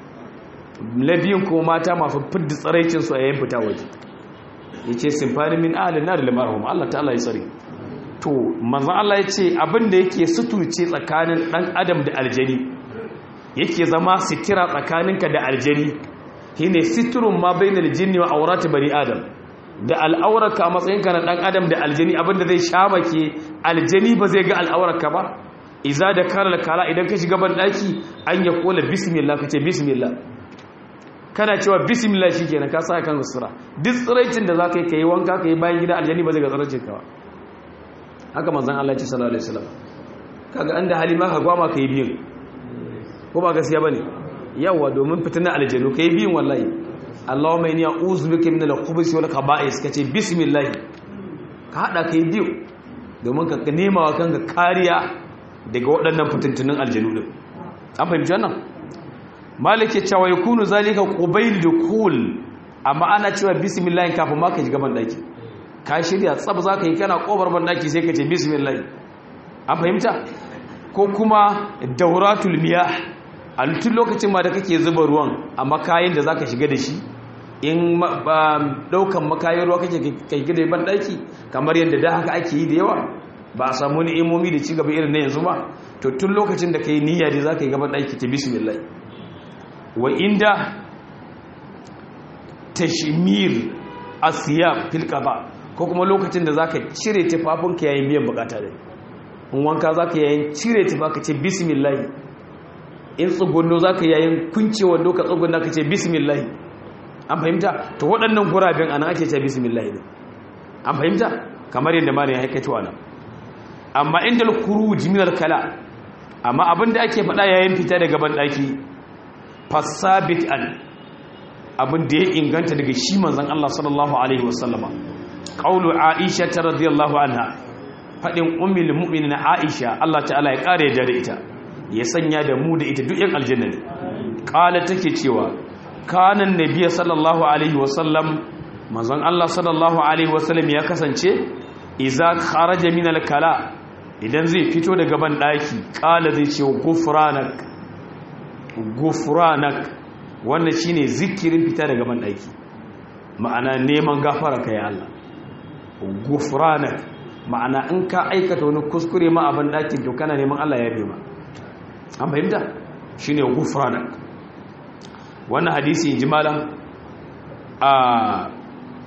labiyin ko mata masu fidda tsaraicin su a yayin fita waje yace simfani min ahli nar limarhum Allah ta'ala ya tsare to manzo Allah ya ce abin da yake suturce tsakanin dan adam da aljani yake zama sitira tsakaninka da aljani shine siturun ma bainal jinni wa aurati bani adam da al'aurarka a matsayinka na dan adam da aljani abinda zai shamake aljani ba zai ga al'aurarka ba iza da kala kala idan ka shiga ban daki an ya kola bismillah kace bismillah kana cewa bismillah shikenan ka sa kan sura duk tsiraicin da zaka yi kai wanka kai bayan gida aljani ba zai ga tsiraicin ka ba haka manzon Allah ya ce sallallahu alaihi wasallam kaga anda halima ka gwama kai biyu ko ba gaskiya bane yawa domin fitina aljanu kai biyun wallahi Allahumma inni a'udhu bika min al-khubuthi wal khaba'is kace bismillah ka hada kai biyu domin ka nema wa kanka kariya daga waɗannan fitintunin aljanu din an fahimci wannan malik ya cewa yakunu zalika qubayl dukul amma ana cewa bismillah kafin ma ka shiga ban daki ka shirya tsab zaka yi kana kobar ban daki sai ka ce bismillah an fahimta ko kuma dauratul miyah a tun lokacin ma da kake zuba ruwan a makayin da zaka shiga da shi in daukan makayin ruwa kake kai gida ban daki kamar yadda da haka ake yi da yawa ba a samu ni'imomi da cigaba irin na yanzu ba to tun lokacin da kai niyya da zaka yi gaban daki ta bismillah wa inda tashmir asiyab fil qada ko kuma lokacin da zaka cire tufafinka yayin biyan bukata da in wanka zaka yayin cire tufa ce bismillah in tsugunno za ka yayin kuncewa doka tsugunna ka ce bismillahi an fahimta to waɗannan guraben ana ake ce bismillahi ne an fahimta kamar yadda ma ne ya haikato ana amma inda al-khuruj min al-kala amma abinda ake faɗa yayin fita daga ban daki fasabit an abin da ya inganta daga shi manzon Allah sallallahu alaihi wasallama qaulu aisha radhiyallahu anha fadin ummul mu'minin aisha Allah ta'ala ya kare da ita ya sanya da mu da ita duk yan aljanna ne kala take cewa kanan nabiy sallallahu alaihi wasallam manzon Allah sallallahu alaihi wasallam ya kasance idza kharaja min al-kala idan zai fito daga ban daki kala zai ce gufranak gufranak wannan shine zikirin fita daga ban daki ma'ana neman gafara kai Allah gufranak ma'ana in ka aikata wani kuskure ma a ban dakin to kana neman Allah ya ma an fahimta shi ne gufranak wannan hadisi jimala a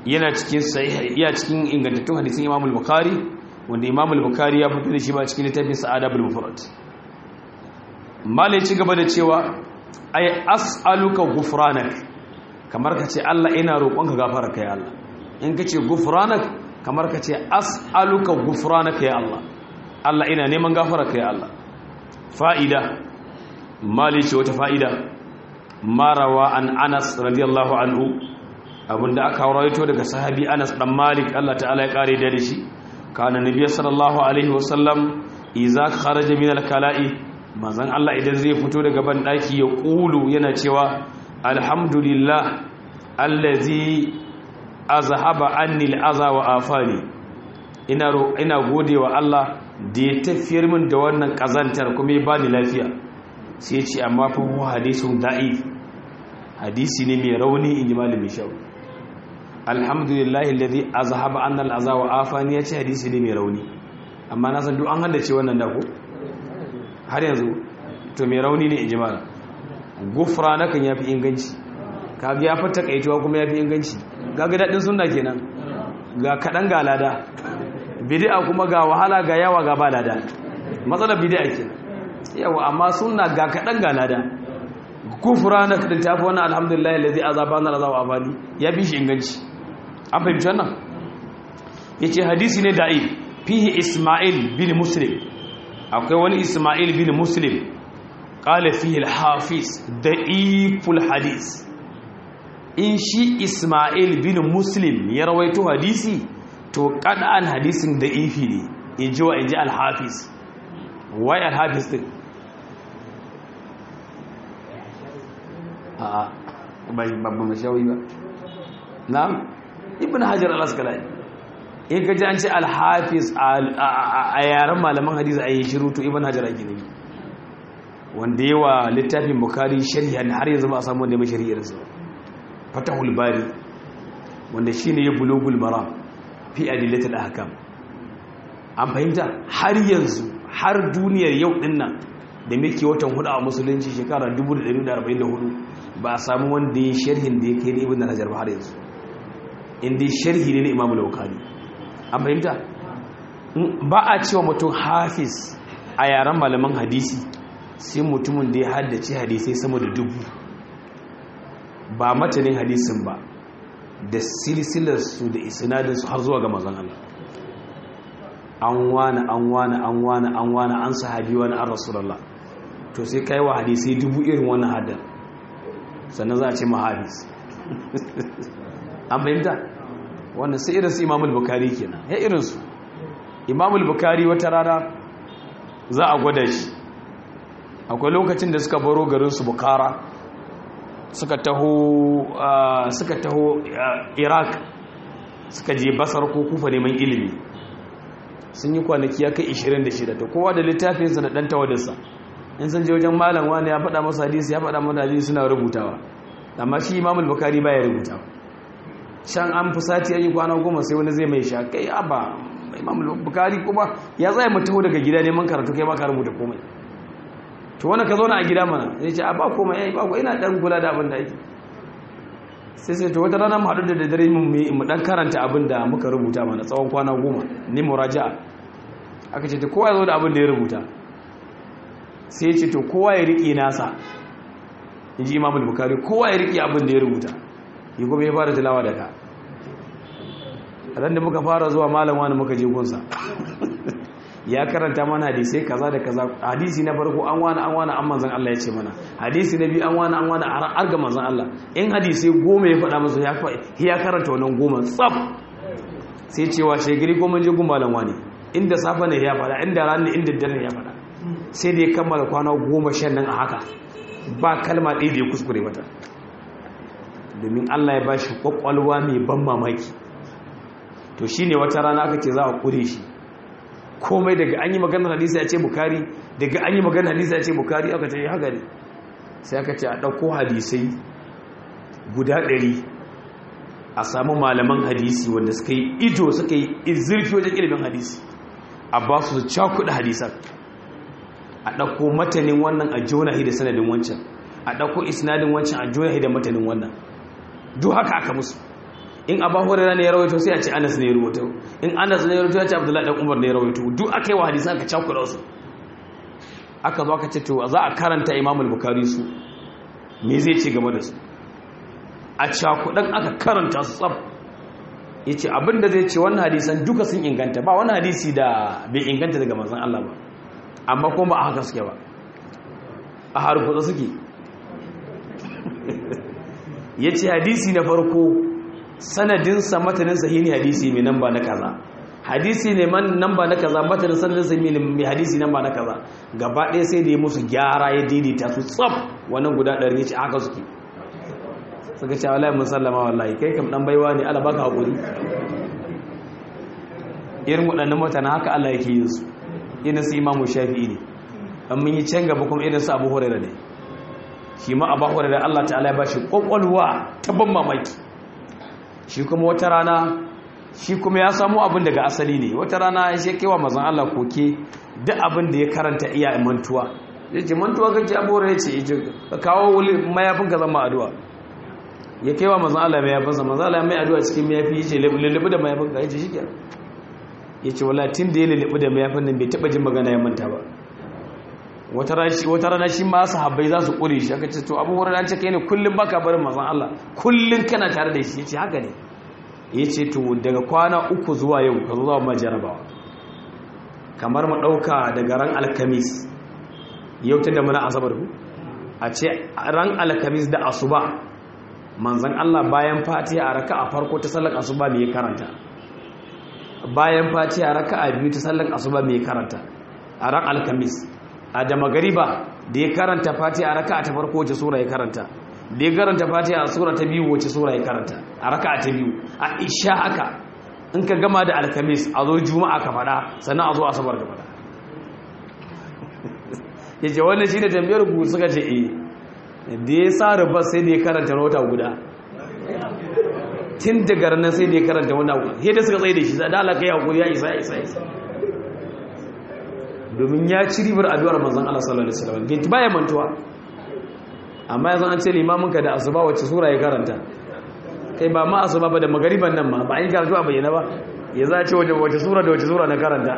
yana cikin sahih iya cikin ingantattun hadisin Imam al-Bukhari wanda Imam al-Bukhari ya fito da shi ba cikin littafin Sa'ada bil Mufrad malai ci gaba da cewa ay as'aluka ghufranak kamar kace Allah ina roƙonka gafara kai Allah in kace ghufranak kamar kace as'aluka ghufranak ya Allah Allah ina neman gafara kai Allah fa'ida malai ce wata fa'ida marawa an Anas radiyallahu anhu abinda aka rawaito daga sahabi Anas dan Malik Allah ta'ala ya kare da shi kana nabiyyi sallallahu alaihi wasallam idza kharaja min al-kala'i manzon Allah idan zai fito daga ban daki ya kulu yana cewa alhamdulillah allazi azhaba anni al-aza wa afani ina ina godewa Allah da ya tafiyar min da wannan kazantar kuma ya bani lafiya sai ya ce amma fa hadisun da'if hadisi ne mai rauni in ji malamin shawu alhamdulillah alladhi azhaba anna al-aza wa afani yace hadisi ne mai rauni amma na san duk an haddace wannan da ko har yanzu to mai rauni ne ijmala gufrana kan yafi inganci kaga ya fata kaituwa kuma yafi inganci kaga dadin sunna kenan ga kadan ga lada bid'a kuma ga wahala ga yawa ga ba lada matsalar bid'a kenan yawa amma sunna ga kadan ga lada gufrana kan tafi wannan alhamdulillah alladhi azaba anna al-aza wa afani ya bi shi inganci an fahimci wannan ya ce hadisi ne da'i fihi ismail bin muslim akwai wani ismail bin muslim ƙala fihi al-hafiz da'iful hadis in shi ismail bin muslim ya rawaito hadisi to ƙada'an hadisin da'ifi ne in ji wa in ji al-hafiz wai al-hafiz din a babban mashawi ba na'am ibn hajar al-asqalani in ka ji an ce al-hafiz a yaren malaman hadisi a yi shiru to ibn hajar ake ne wanda yawa littafin bukari shari'a har yanzu ba a samu wanda ya shari'ar sa fatahul bari wanda shine ya bulugul maram fi adillatul ahkam an fahimta har yanzu har duniyar yau din nan da muke watan hudu a musulunci shekara 1444 ba a samu wanda ya sharhin da ya kai da ibn hajar ba har yanzu inda sharhi ne na imamu laukani an fahimta ba a cewa mutum hafiz a yaren malaman hadisi sai mutumin da ya haddace hadisai sama da dubu ba matanin hadisin ba da silsilarsu da isinadinsu har zuwa ga mazan Allah an wane an wane an wane an wane an sahabi wani an rasulallah to sai kai wa hadisai dubu irin wannan haddar sannan za a ce mahabis an fahimta wannan sai irinsu imamul bukari kenan ya irinsu imamul bukari wata rana za a gwada shi akwai lokacin da suka baro garinsu bukara suka taho suka taho iraq suka je basar ko kufa neman ilimi sun yi kwanaki ya kai 26 ta kowa da littafinsa na ɗan tawadarsa in sun je wajen malam wani ya faɗa masa hadisi ya faɗa masa hadisi suna rubutawa amma shi imamul bukari baya rubutawa shan an fusati an yi kwana goma sai wani zai mai sha kai abba imamul bukari kuma ya zai mu taho daga gida neman karatu kai ba ka rubuta komai to wani ka zauna a gida mana zai ce a ba komai yayi ba ko ina dan kula da abin da ake sai sai to wata rana mu haɗu da daddare mu dan karanta abin da muka rubuta mana tsawon kwana goma ni muraja'a aka ce to kowa ya zo da abin da ya rubuta sai ya ce to kowa ya riƙe nasa in ji imamul bukari kowa ya riƙe abin da ya rubuta yi kuma ya fara tilawa da ka ran da muka fara zuwa malam wani muka je gunsa ya karanta mana hadisai kaza da kaza hadisi na farko an wani an wani an manzan Allah ya ce mana hadisi na biyu an wani an wani har ga manzan Allah in hadisai goma ya faɗa masa ya karanta wannan goma tsaf sai cewa shegiri ko mun je gun malam wani inda safa ne ya faɗa inda rana inda dare ya faɗa sai da ya kammala kwana goma shan nan a haka ba kalma ɗaya da ya kuskure mata domin Allah ya ba shi kwakwalwa mai ban mamaki to shi ne wata rana aka ce za a kure shi komai daga an yi maganar hadisi ya ce bukari daga an yi maganar hadisi ya ce bukari aka ce haka ne sai aka ce a ɗauko hadisai guda ɗari a samu malaman hadisi wanda suka yi ido suka yi zurfi wajen ilimin hadisi a ba su cakuɗa hadisan a ɗauko matanin wannan a jonahi da sanadin wancan a ɗauko isnadin wancan a jonahi da matanin wannan duk haka aka musu in abu hurairah ne ya rawaito sai a ce anas ne ya rawaito in anas ne ya rawaito ya ce abdullahi dan umar ne ya rawaito duk aka yi wa hadisan aka cakura su aka zo aka ce to za a karanta imamul bukari su me zai ce game da su a cakudan aka karanta su tsab ya ce abinda zai ce wannan hadisan duka sun inganta ba wani hadisi da bai inganta daga manzan Allah ba amma kuma a haka suke ba a harkuta suke ya ce hadisi na farko sanadinsa mataninsa yi ne hadisi mai nan ba na kaza hadisi ne man nan ba na kaza matanin sanadinsa mai hadisi nan ba na kaza gaba ɗaya sai da ya musu gyara ya daidaita su tsab wannan guda ɗari ya ce haka suke suka ce wallahi mun sallama wallahi kai kam dan baiwa ne Allah baka hakuri irin waɗannan mutane haka Allah yake yin su irin su Imam Shafi'i ne an mun yi can gaba kuma irin su Abu Hurairah ne shi ma Abu Hurairah Allah ta'ala ya bashi kokolwa ta ban mamaki shi kuma wata rana shi kuma ya samu abin daga asali ne wata rana ya shekewa mazan Allah koke duk abin da ya karanta iya mantuwa yace mantuwa kake Abu Hurairah yace ka kawo mayafin ka zama addu'a ya kai wa mazan Allah mai yafinsa mazan Allah mai addu'a cikin mayafi ya ce lullubu da mayafin ka ya ce shi ke ya ce wala tun da ya lullubu da mayafin nan bai taɓa jin magana ya manta ba wata rana shi ma sahabbai za su ƙure shi aka ce to abubuwan an ce kai ne kullum baka barin mazan Allah kullum kana tare da shi ya ce haka ne ya ce to daga kwana uku zuwa yau ka zo zuwa ma jarabawa kamar mu ɗauka daga ran alkamis yau tun da muna asabar ku a ce ran alkamis da asuba manzan Allah bayan fatiha a raka a farko ta sallar asuba mai karanta bayan fatiha a raka a biyu ta sallar asuba mai karanta a ran alkamis a da magariba da ya karanta fatiha a raka ta farko wace sura ya karanta da ya karanta fatiha a sura ta biyu wace sura ya karanta a raka ta biyu a isha haka in ka gama da alkamis a zo juma'a ka faɗa sannan a zo asabar ka faɗa ya ce wannan shi ne tambayar ku suka ce eh da ya sa rubar sai da ya karanta wata guda tun daga ranar sai da ya karanta wata guda yadda suka tsaye da shi da alaka ya hukuri ya isa ya isa isa domin ya ci ribar addu'ar manzan Allah sallallahu alaihi wasallam bai baya mantuwa amma yanzu an ce limamin ka da asuba wacce sura ya karanta kai ba ma asuba ba da magariban nan ma ba an yi karatu a bayyana ba ya za ce wace sura da wace sura na karanta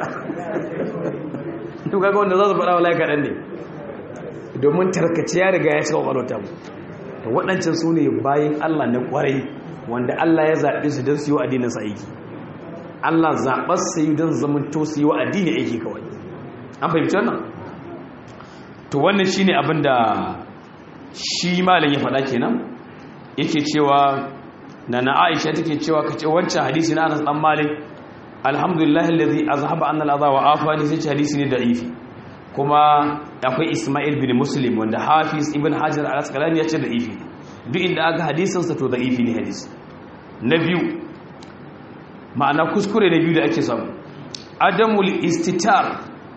to kaga wanda za su faɗa wallahi kaɗan ne domin tarkace ya riga ya cika kwakwalwata mu da waɗancan su ne bayan Allah na ƙwarai wanda Allah ya zaɓe su don su yi wa addinin sa aiki Allah zaɓar su yi don zamanto su yi wa addini aiki kawai an fahimci wannan to wannan shine abin da shi malam ya faɗa kenan yake cewa na na Aisha take cewa kace wancan hadisi na Anas dan Malik alhamdulillah alladhi azhaba anna al-adha wa afani sai hadisi ne da'ifi kuma akwai Ismail bin Muslim wanda Hafiz Ibn Hajar al-Asqalani ya ce da ifi duk inda aka hadisinsa to da ifi ne hadisi na biyu ma'ana kuskure na biyu da ake samu adamul istitar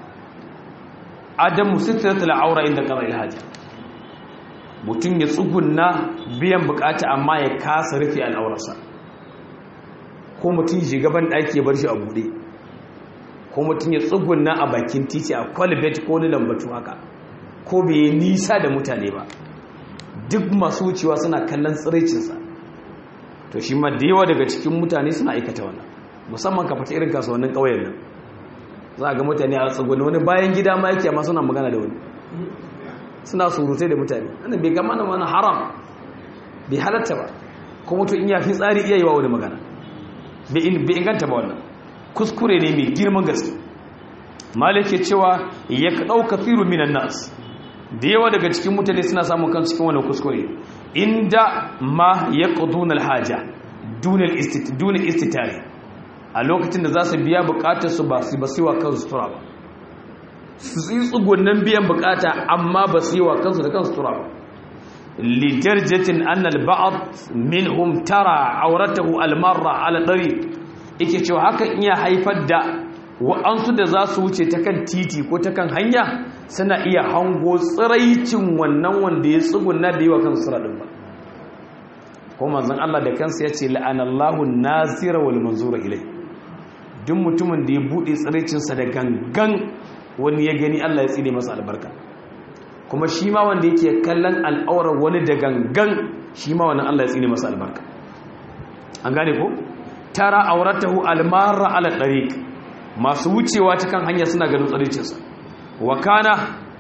adamu sitratul aura inda qada al-haja mutum ya tsugunna biyan bukata amma ya kasa rufe al'aurarsa ko mutum shigaban daki ya bar shi a bude ko mutum ya tsugunna a bakin titi a kwalibet ko ni lambatu haka ko bai yi nisa da mutane ba duk masu wucewa suna kallon tsiraicinsa to shi ma da yawa daga cikin mutane suna aikata wannan musamman ka fata irin kasuwannin ƙauyen nan za a ga mutane a tsugunna wani bayan gida ma yake amma suna magana da wani suna surutai da mutane wannan bai gama wani haram bai halatta ba kuma mutum in ya fi tsari iya yi wa wani magana bai inganta ba wannan kuskure ne mai girman gaske malik ya cewa ya ɗauka firu minan nas da yawa daga cikin mutane suna samun kan cikin wani kuskure inda ma ya ƙudun alhaja dunin istitare a lokacin da za su biya bukatar su ba su ba su yi wa kansu sutura ba su yi tsugunan biyan bukata amma ba su yi wa kansu da kansu sutura ba lidarjatin annal ba'ad minhum tara auratahu almarra ala dari yake cewa hakan iya haifar da wa'ansu da za su wuce ta kan titi ko ta kan hanya suna iya hango tsiraicin wannan wanda ya tsuguna da yi wa kansu sura ɗin ba ko manzan Allah da kansa ya ce la'anallahu nazira wal manzura ilai duk mutumin da ya buɗe tsiraicinsa da gangan wani ya gani Allah ya tsine masa albarka kuma shi ma wanda yake kallon al'aurar wani da gangan shi ma wani Allah ya tsine masa albarka an gane ko tara auratahu almarra ala tariq masu wucewa ta kan hanya suna ganin tsaricinsa wa kana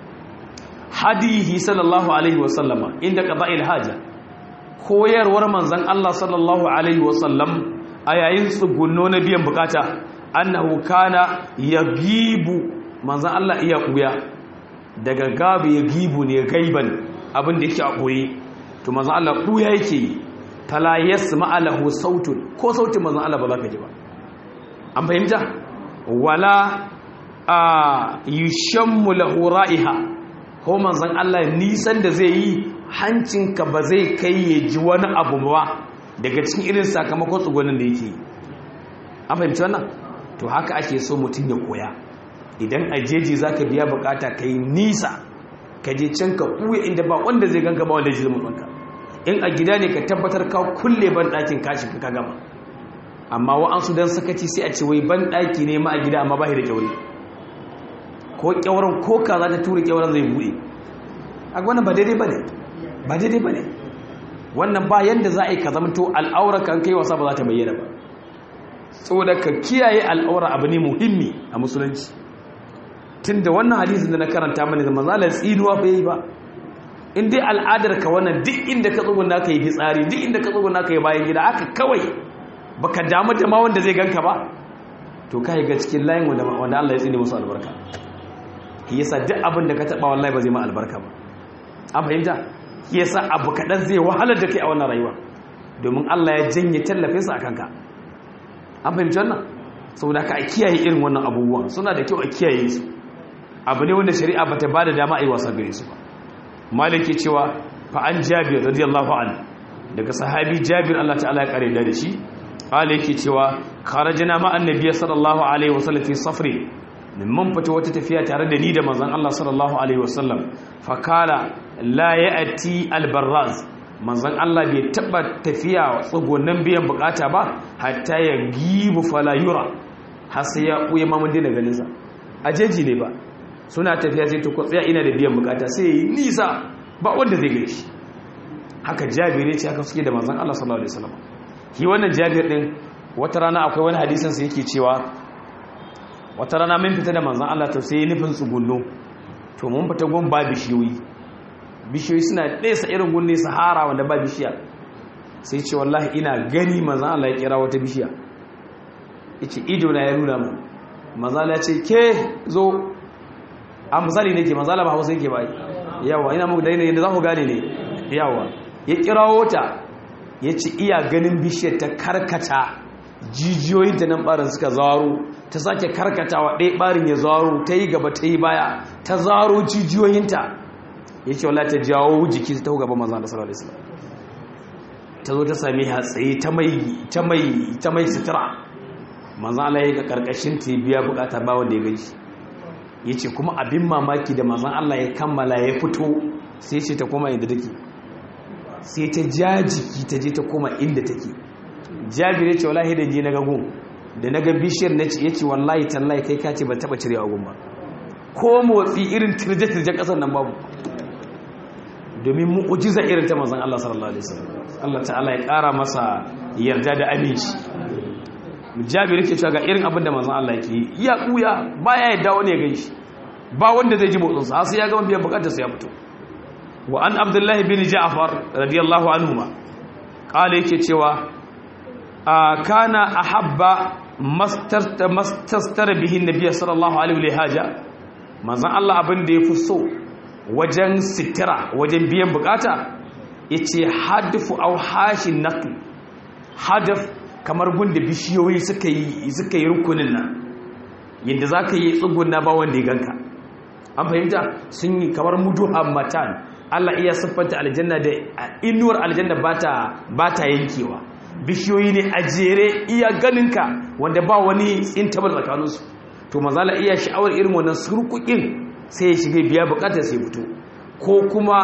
hadihi sallallahu alaihi wasallama inda qada'il haja koyarwar manzon Allah sallallahu alaihi wasallam a yayin tsugunno na biyan bukata annahu kana yagibu manzon Allah iya kuya daga gabi yagibu ne gaiban abin da yake a koyi to manzon Allah kuya yake fala yasma lahu sautun ko sautin manzon Allah ba za ka ji ba an fahimta wala a yushammu lahu ra'iha ko manzon Allah nisan da zai yi hancinka ba zai kai ya ji wani abu ba daga cikin irin sakamakon tsugonin da yake an fahimci wannan to haka ake so mutum ya koya idan a jeji za ka biya bukata ka yi nisa ka je can ka ɓuya inda ba wanda zai ganka ba wanda zai zama ɗanka in a gida ne ka tabbatar ka kulle ban ɗakin kashi ka gama amma wa'ansu don sakaci sai a ce wai ban ɗaki ne ma a gida amma ba da kyauri ko kyauran ko ka za ta tura kyauran zai buɗe a wannan ba daidai ba ne ba daidai ba ne wannan ba yadda za a yi ka zamto al'aura kan kai wasa ba za ta bayyana ba saboda ka kiyaye al'aura abu ne muhimmi a musulunci tun da wannan hadisin da na karanta mani da mazalar tsinuwa fa yi ba in dai al'adar ka wannan duk inda ka tsuguna ka yi fitsari duk inda ka tsuguna ka yi bayan gida haka kawai baka damu da ma wanda zai ganka ba to ka yi ga cikin layin wanda Allah ya tsine musu albarka yasa duk abin da ka taba wallahi ba zai ma albarka ba an fahimta yasa abu kaɗan zai wahalar da kai a wannan rayuwa domin Allah ya janye tallafinsa a kanka an fahimci wannan saboda ka a kiyaye irin wannan abubuwan suna da kyau a kiyaye su abu ne wanda shari'a ba ta ba da dama a yi wasa gare su ba maliki cewa fa an jabir radiyallahu an daga sahabi jabir Allah ta'ala ya kare da shi qala yake cewa kharajna ma annabiy sallallahu alaihi wasallam fi safri mun fita wata tafiya tare da ni da manzon Allah sallallahu alaihi wasallam fa kala la ya'ti albarraz manzon Allah bai taba tafiya tsugonan biyan bukata ba hatta ya gibu fala yura har sai ya buye mamun dina ganin sa ajeji ne ba suna tafiya sai ta tsaya ina da biyan bukata sai yi nisa ba wanda zai gani shi haka jabir ce haka suke da manzon Allah sallallahu alaihi wasallam shi wannan jabir din wata rana akwai wani hadisin sa yake cewa wata rana mun fita da manzon Allah to sai nufin tsugunno to mun fita gun ba bishiyoyi bishiyoyi suna nesa irin gun ne sahara wanda ba bishiya sai ce wallahi ina gani manzon Allah ya kira wata bishiya yace ido na ya nuna mu manzon Allah ya ce ke zo a misali nake manzala ba hausa yake bai yawa ina muku dalilin yadda za ku gane ne yawa ya kirawo ta ya ci iya ganin bishiyar ta karkata jijiyoyin ta nan barin suka zaro ta sake karkatawa ɗaya barin ya zaro ta yi gaba ta yi baya ta zaro jijiyoyinta ya ce wala ta jawo jiki ta gaba manzan da sallallahu alaihi ta zo ta sami hatsaye ta mai ta mai ta mai sutura manzan Allah ya ga karkashin ta biya bukata ba wanda ya gaji ya ce kuma abin mamaki da mazan Allah ya kammala ya fito sai ce ta koma inda take sai ta ja jiki ta je ta koma inda take jabir ya ce wallahi da je na gagun da na ga bishiyar na ce ya ce wallahi tallahi kai ka ce ban taba cire agun ba ko motsi irin tirje-tirje kasar nan babu domin mu'ujiza irin ta mazan Allah sallallahu alaihi wasallam Allah ta'ala ya kara masa yarda da aminci jabir yake cewa ga irin abin da manzon Allah yake iya kuya baya yadda wani ya ganshi ba wanda zai ji motsin sa sai ya gama biyan bukatar sa ya fito wa an abdullahi bin ja'far radiyallahu anhuma kala yake cewa kana ahabba mastarta mastastar bihi nabiy sallallahu alaihi wa haja manzon Allah abin da yafi so wajen sitira wajen biyan bukata yace hadfu aw hashin naql hadaf kamar gunda bishiyoyi suka yi suka yi rukunin nan yadda za ka yi tsugunna ba wanda ya ganka an fahimta sun yi kamar mudu matan Allah iya siffanta aljanna da inuwar aljanna ba ta yankewa bishiyoyi ne a jere iya ganinka wanda ba wani tsintabar tsakaninsu to mazala iya sha'awar irin wannan surkukin sai ya shiga biya bukatar sai fito ko kuma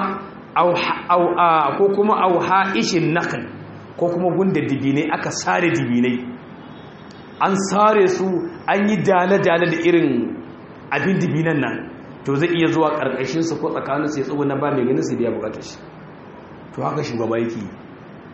ko kuma auha ishin nakal ko kuma gunda dibinai aka sare dibinai an sare su an yi dale-dale da irin abin dibinan nan to zai iya zuwa ƙarƙashinsu ko tsakaninsu ya tsogo na ba mai ganin su biya bukatar shi to haka shugaba yake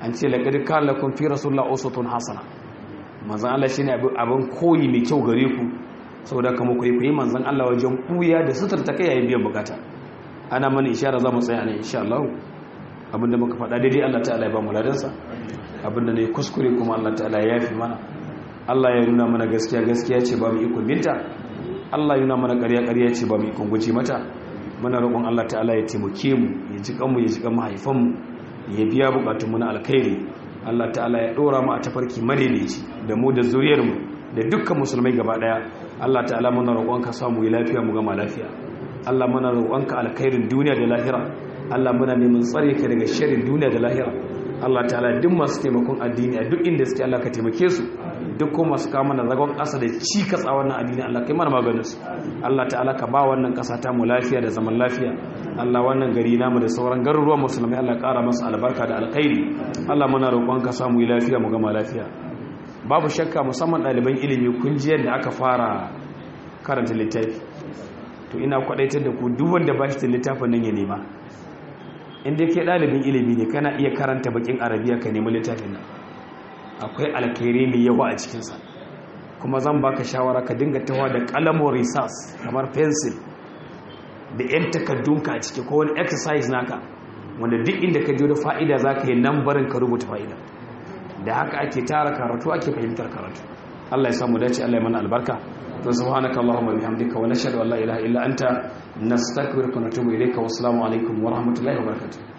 an ce laqad kana lakum fi rasulillahi uswatun hasana manzon Allah shine abin koyi mai kyau gare ku saboda kama ku yi manzon Allah wajen kuya da suturta kai yayin biyan bukata ana mana ishara za mu tsaya ne insha Allah abinda muka faɗa daidai Allah ta'ala ya ba mu ladansa abinda ne kuskure kuma Allah ta'ala ya yafi mana Allah ya nuna mana gaskiya gaskiya ce ba mu ikon binta Allah ya nuna mana ƙarya ƙarya ce ba mu ikon guji mata muna roƙon Allah ta'ala ya taimake mu ya ji kanmu ya ji kan mahaifan mu ya biya bukatun mu na alkhairi Allah ta'ala ya dora mu a tafarki madaidaici da mu da zuriyar mu da dukkan musulmai gaba daya Allah ta'ala muna roƙon ka samu yi lafiya mu gama lafiya Allah muna roƙon ka alkhairin duniya da lahira Allah muna neman tsare ka daga sharrin duniya da lahira Allah ta'ala duk masu taimakon addini a duk inda suke Allah ka taimake su duk kuma masu kawo mana zagon ƙasa da cikas a wannan addini Allah kai mana maganin su Allah ta'ala ka ba wannan ƙasa ta mu lafiya da zaman lafiya Allah wannan gari namu da sauran garuruwan musulmai Allah ƙara masa albarka da alkhairi Allah muna roƙon ka samu yi lafiya mu gama lafiya babu shakka musamman ɗaliban ilimi kun ji yadda aka fara karanta littafi to ina kwadaitar da ku duk wanda ba shi da littafin nan ya nema inda ke ɗalibin ilimi ne kana iya karanta bakin arabiya ka nemi littafin nan akwai alkhairi mai yawa a cikinsa kuma zan baka shawara ka dinga tawa da kalamun risas kamar pencil da yan takaddunka a ciki ko wani exercise naka wanda duk inda ka da fa'ida za ka yi nan barin ka rubuta fa'ida da haka ake tara karatu ake fahimtar karatu Allah ya samu dace Allah ya mana albarka to subhanaka allahumma bihamdika wa nashhadu an la ilaha illa anta nastaghfiruka wa natubu ilayka wa assalamu alaikum wa rahmatullahi wa barakatuh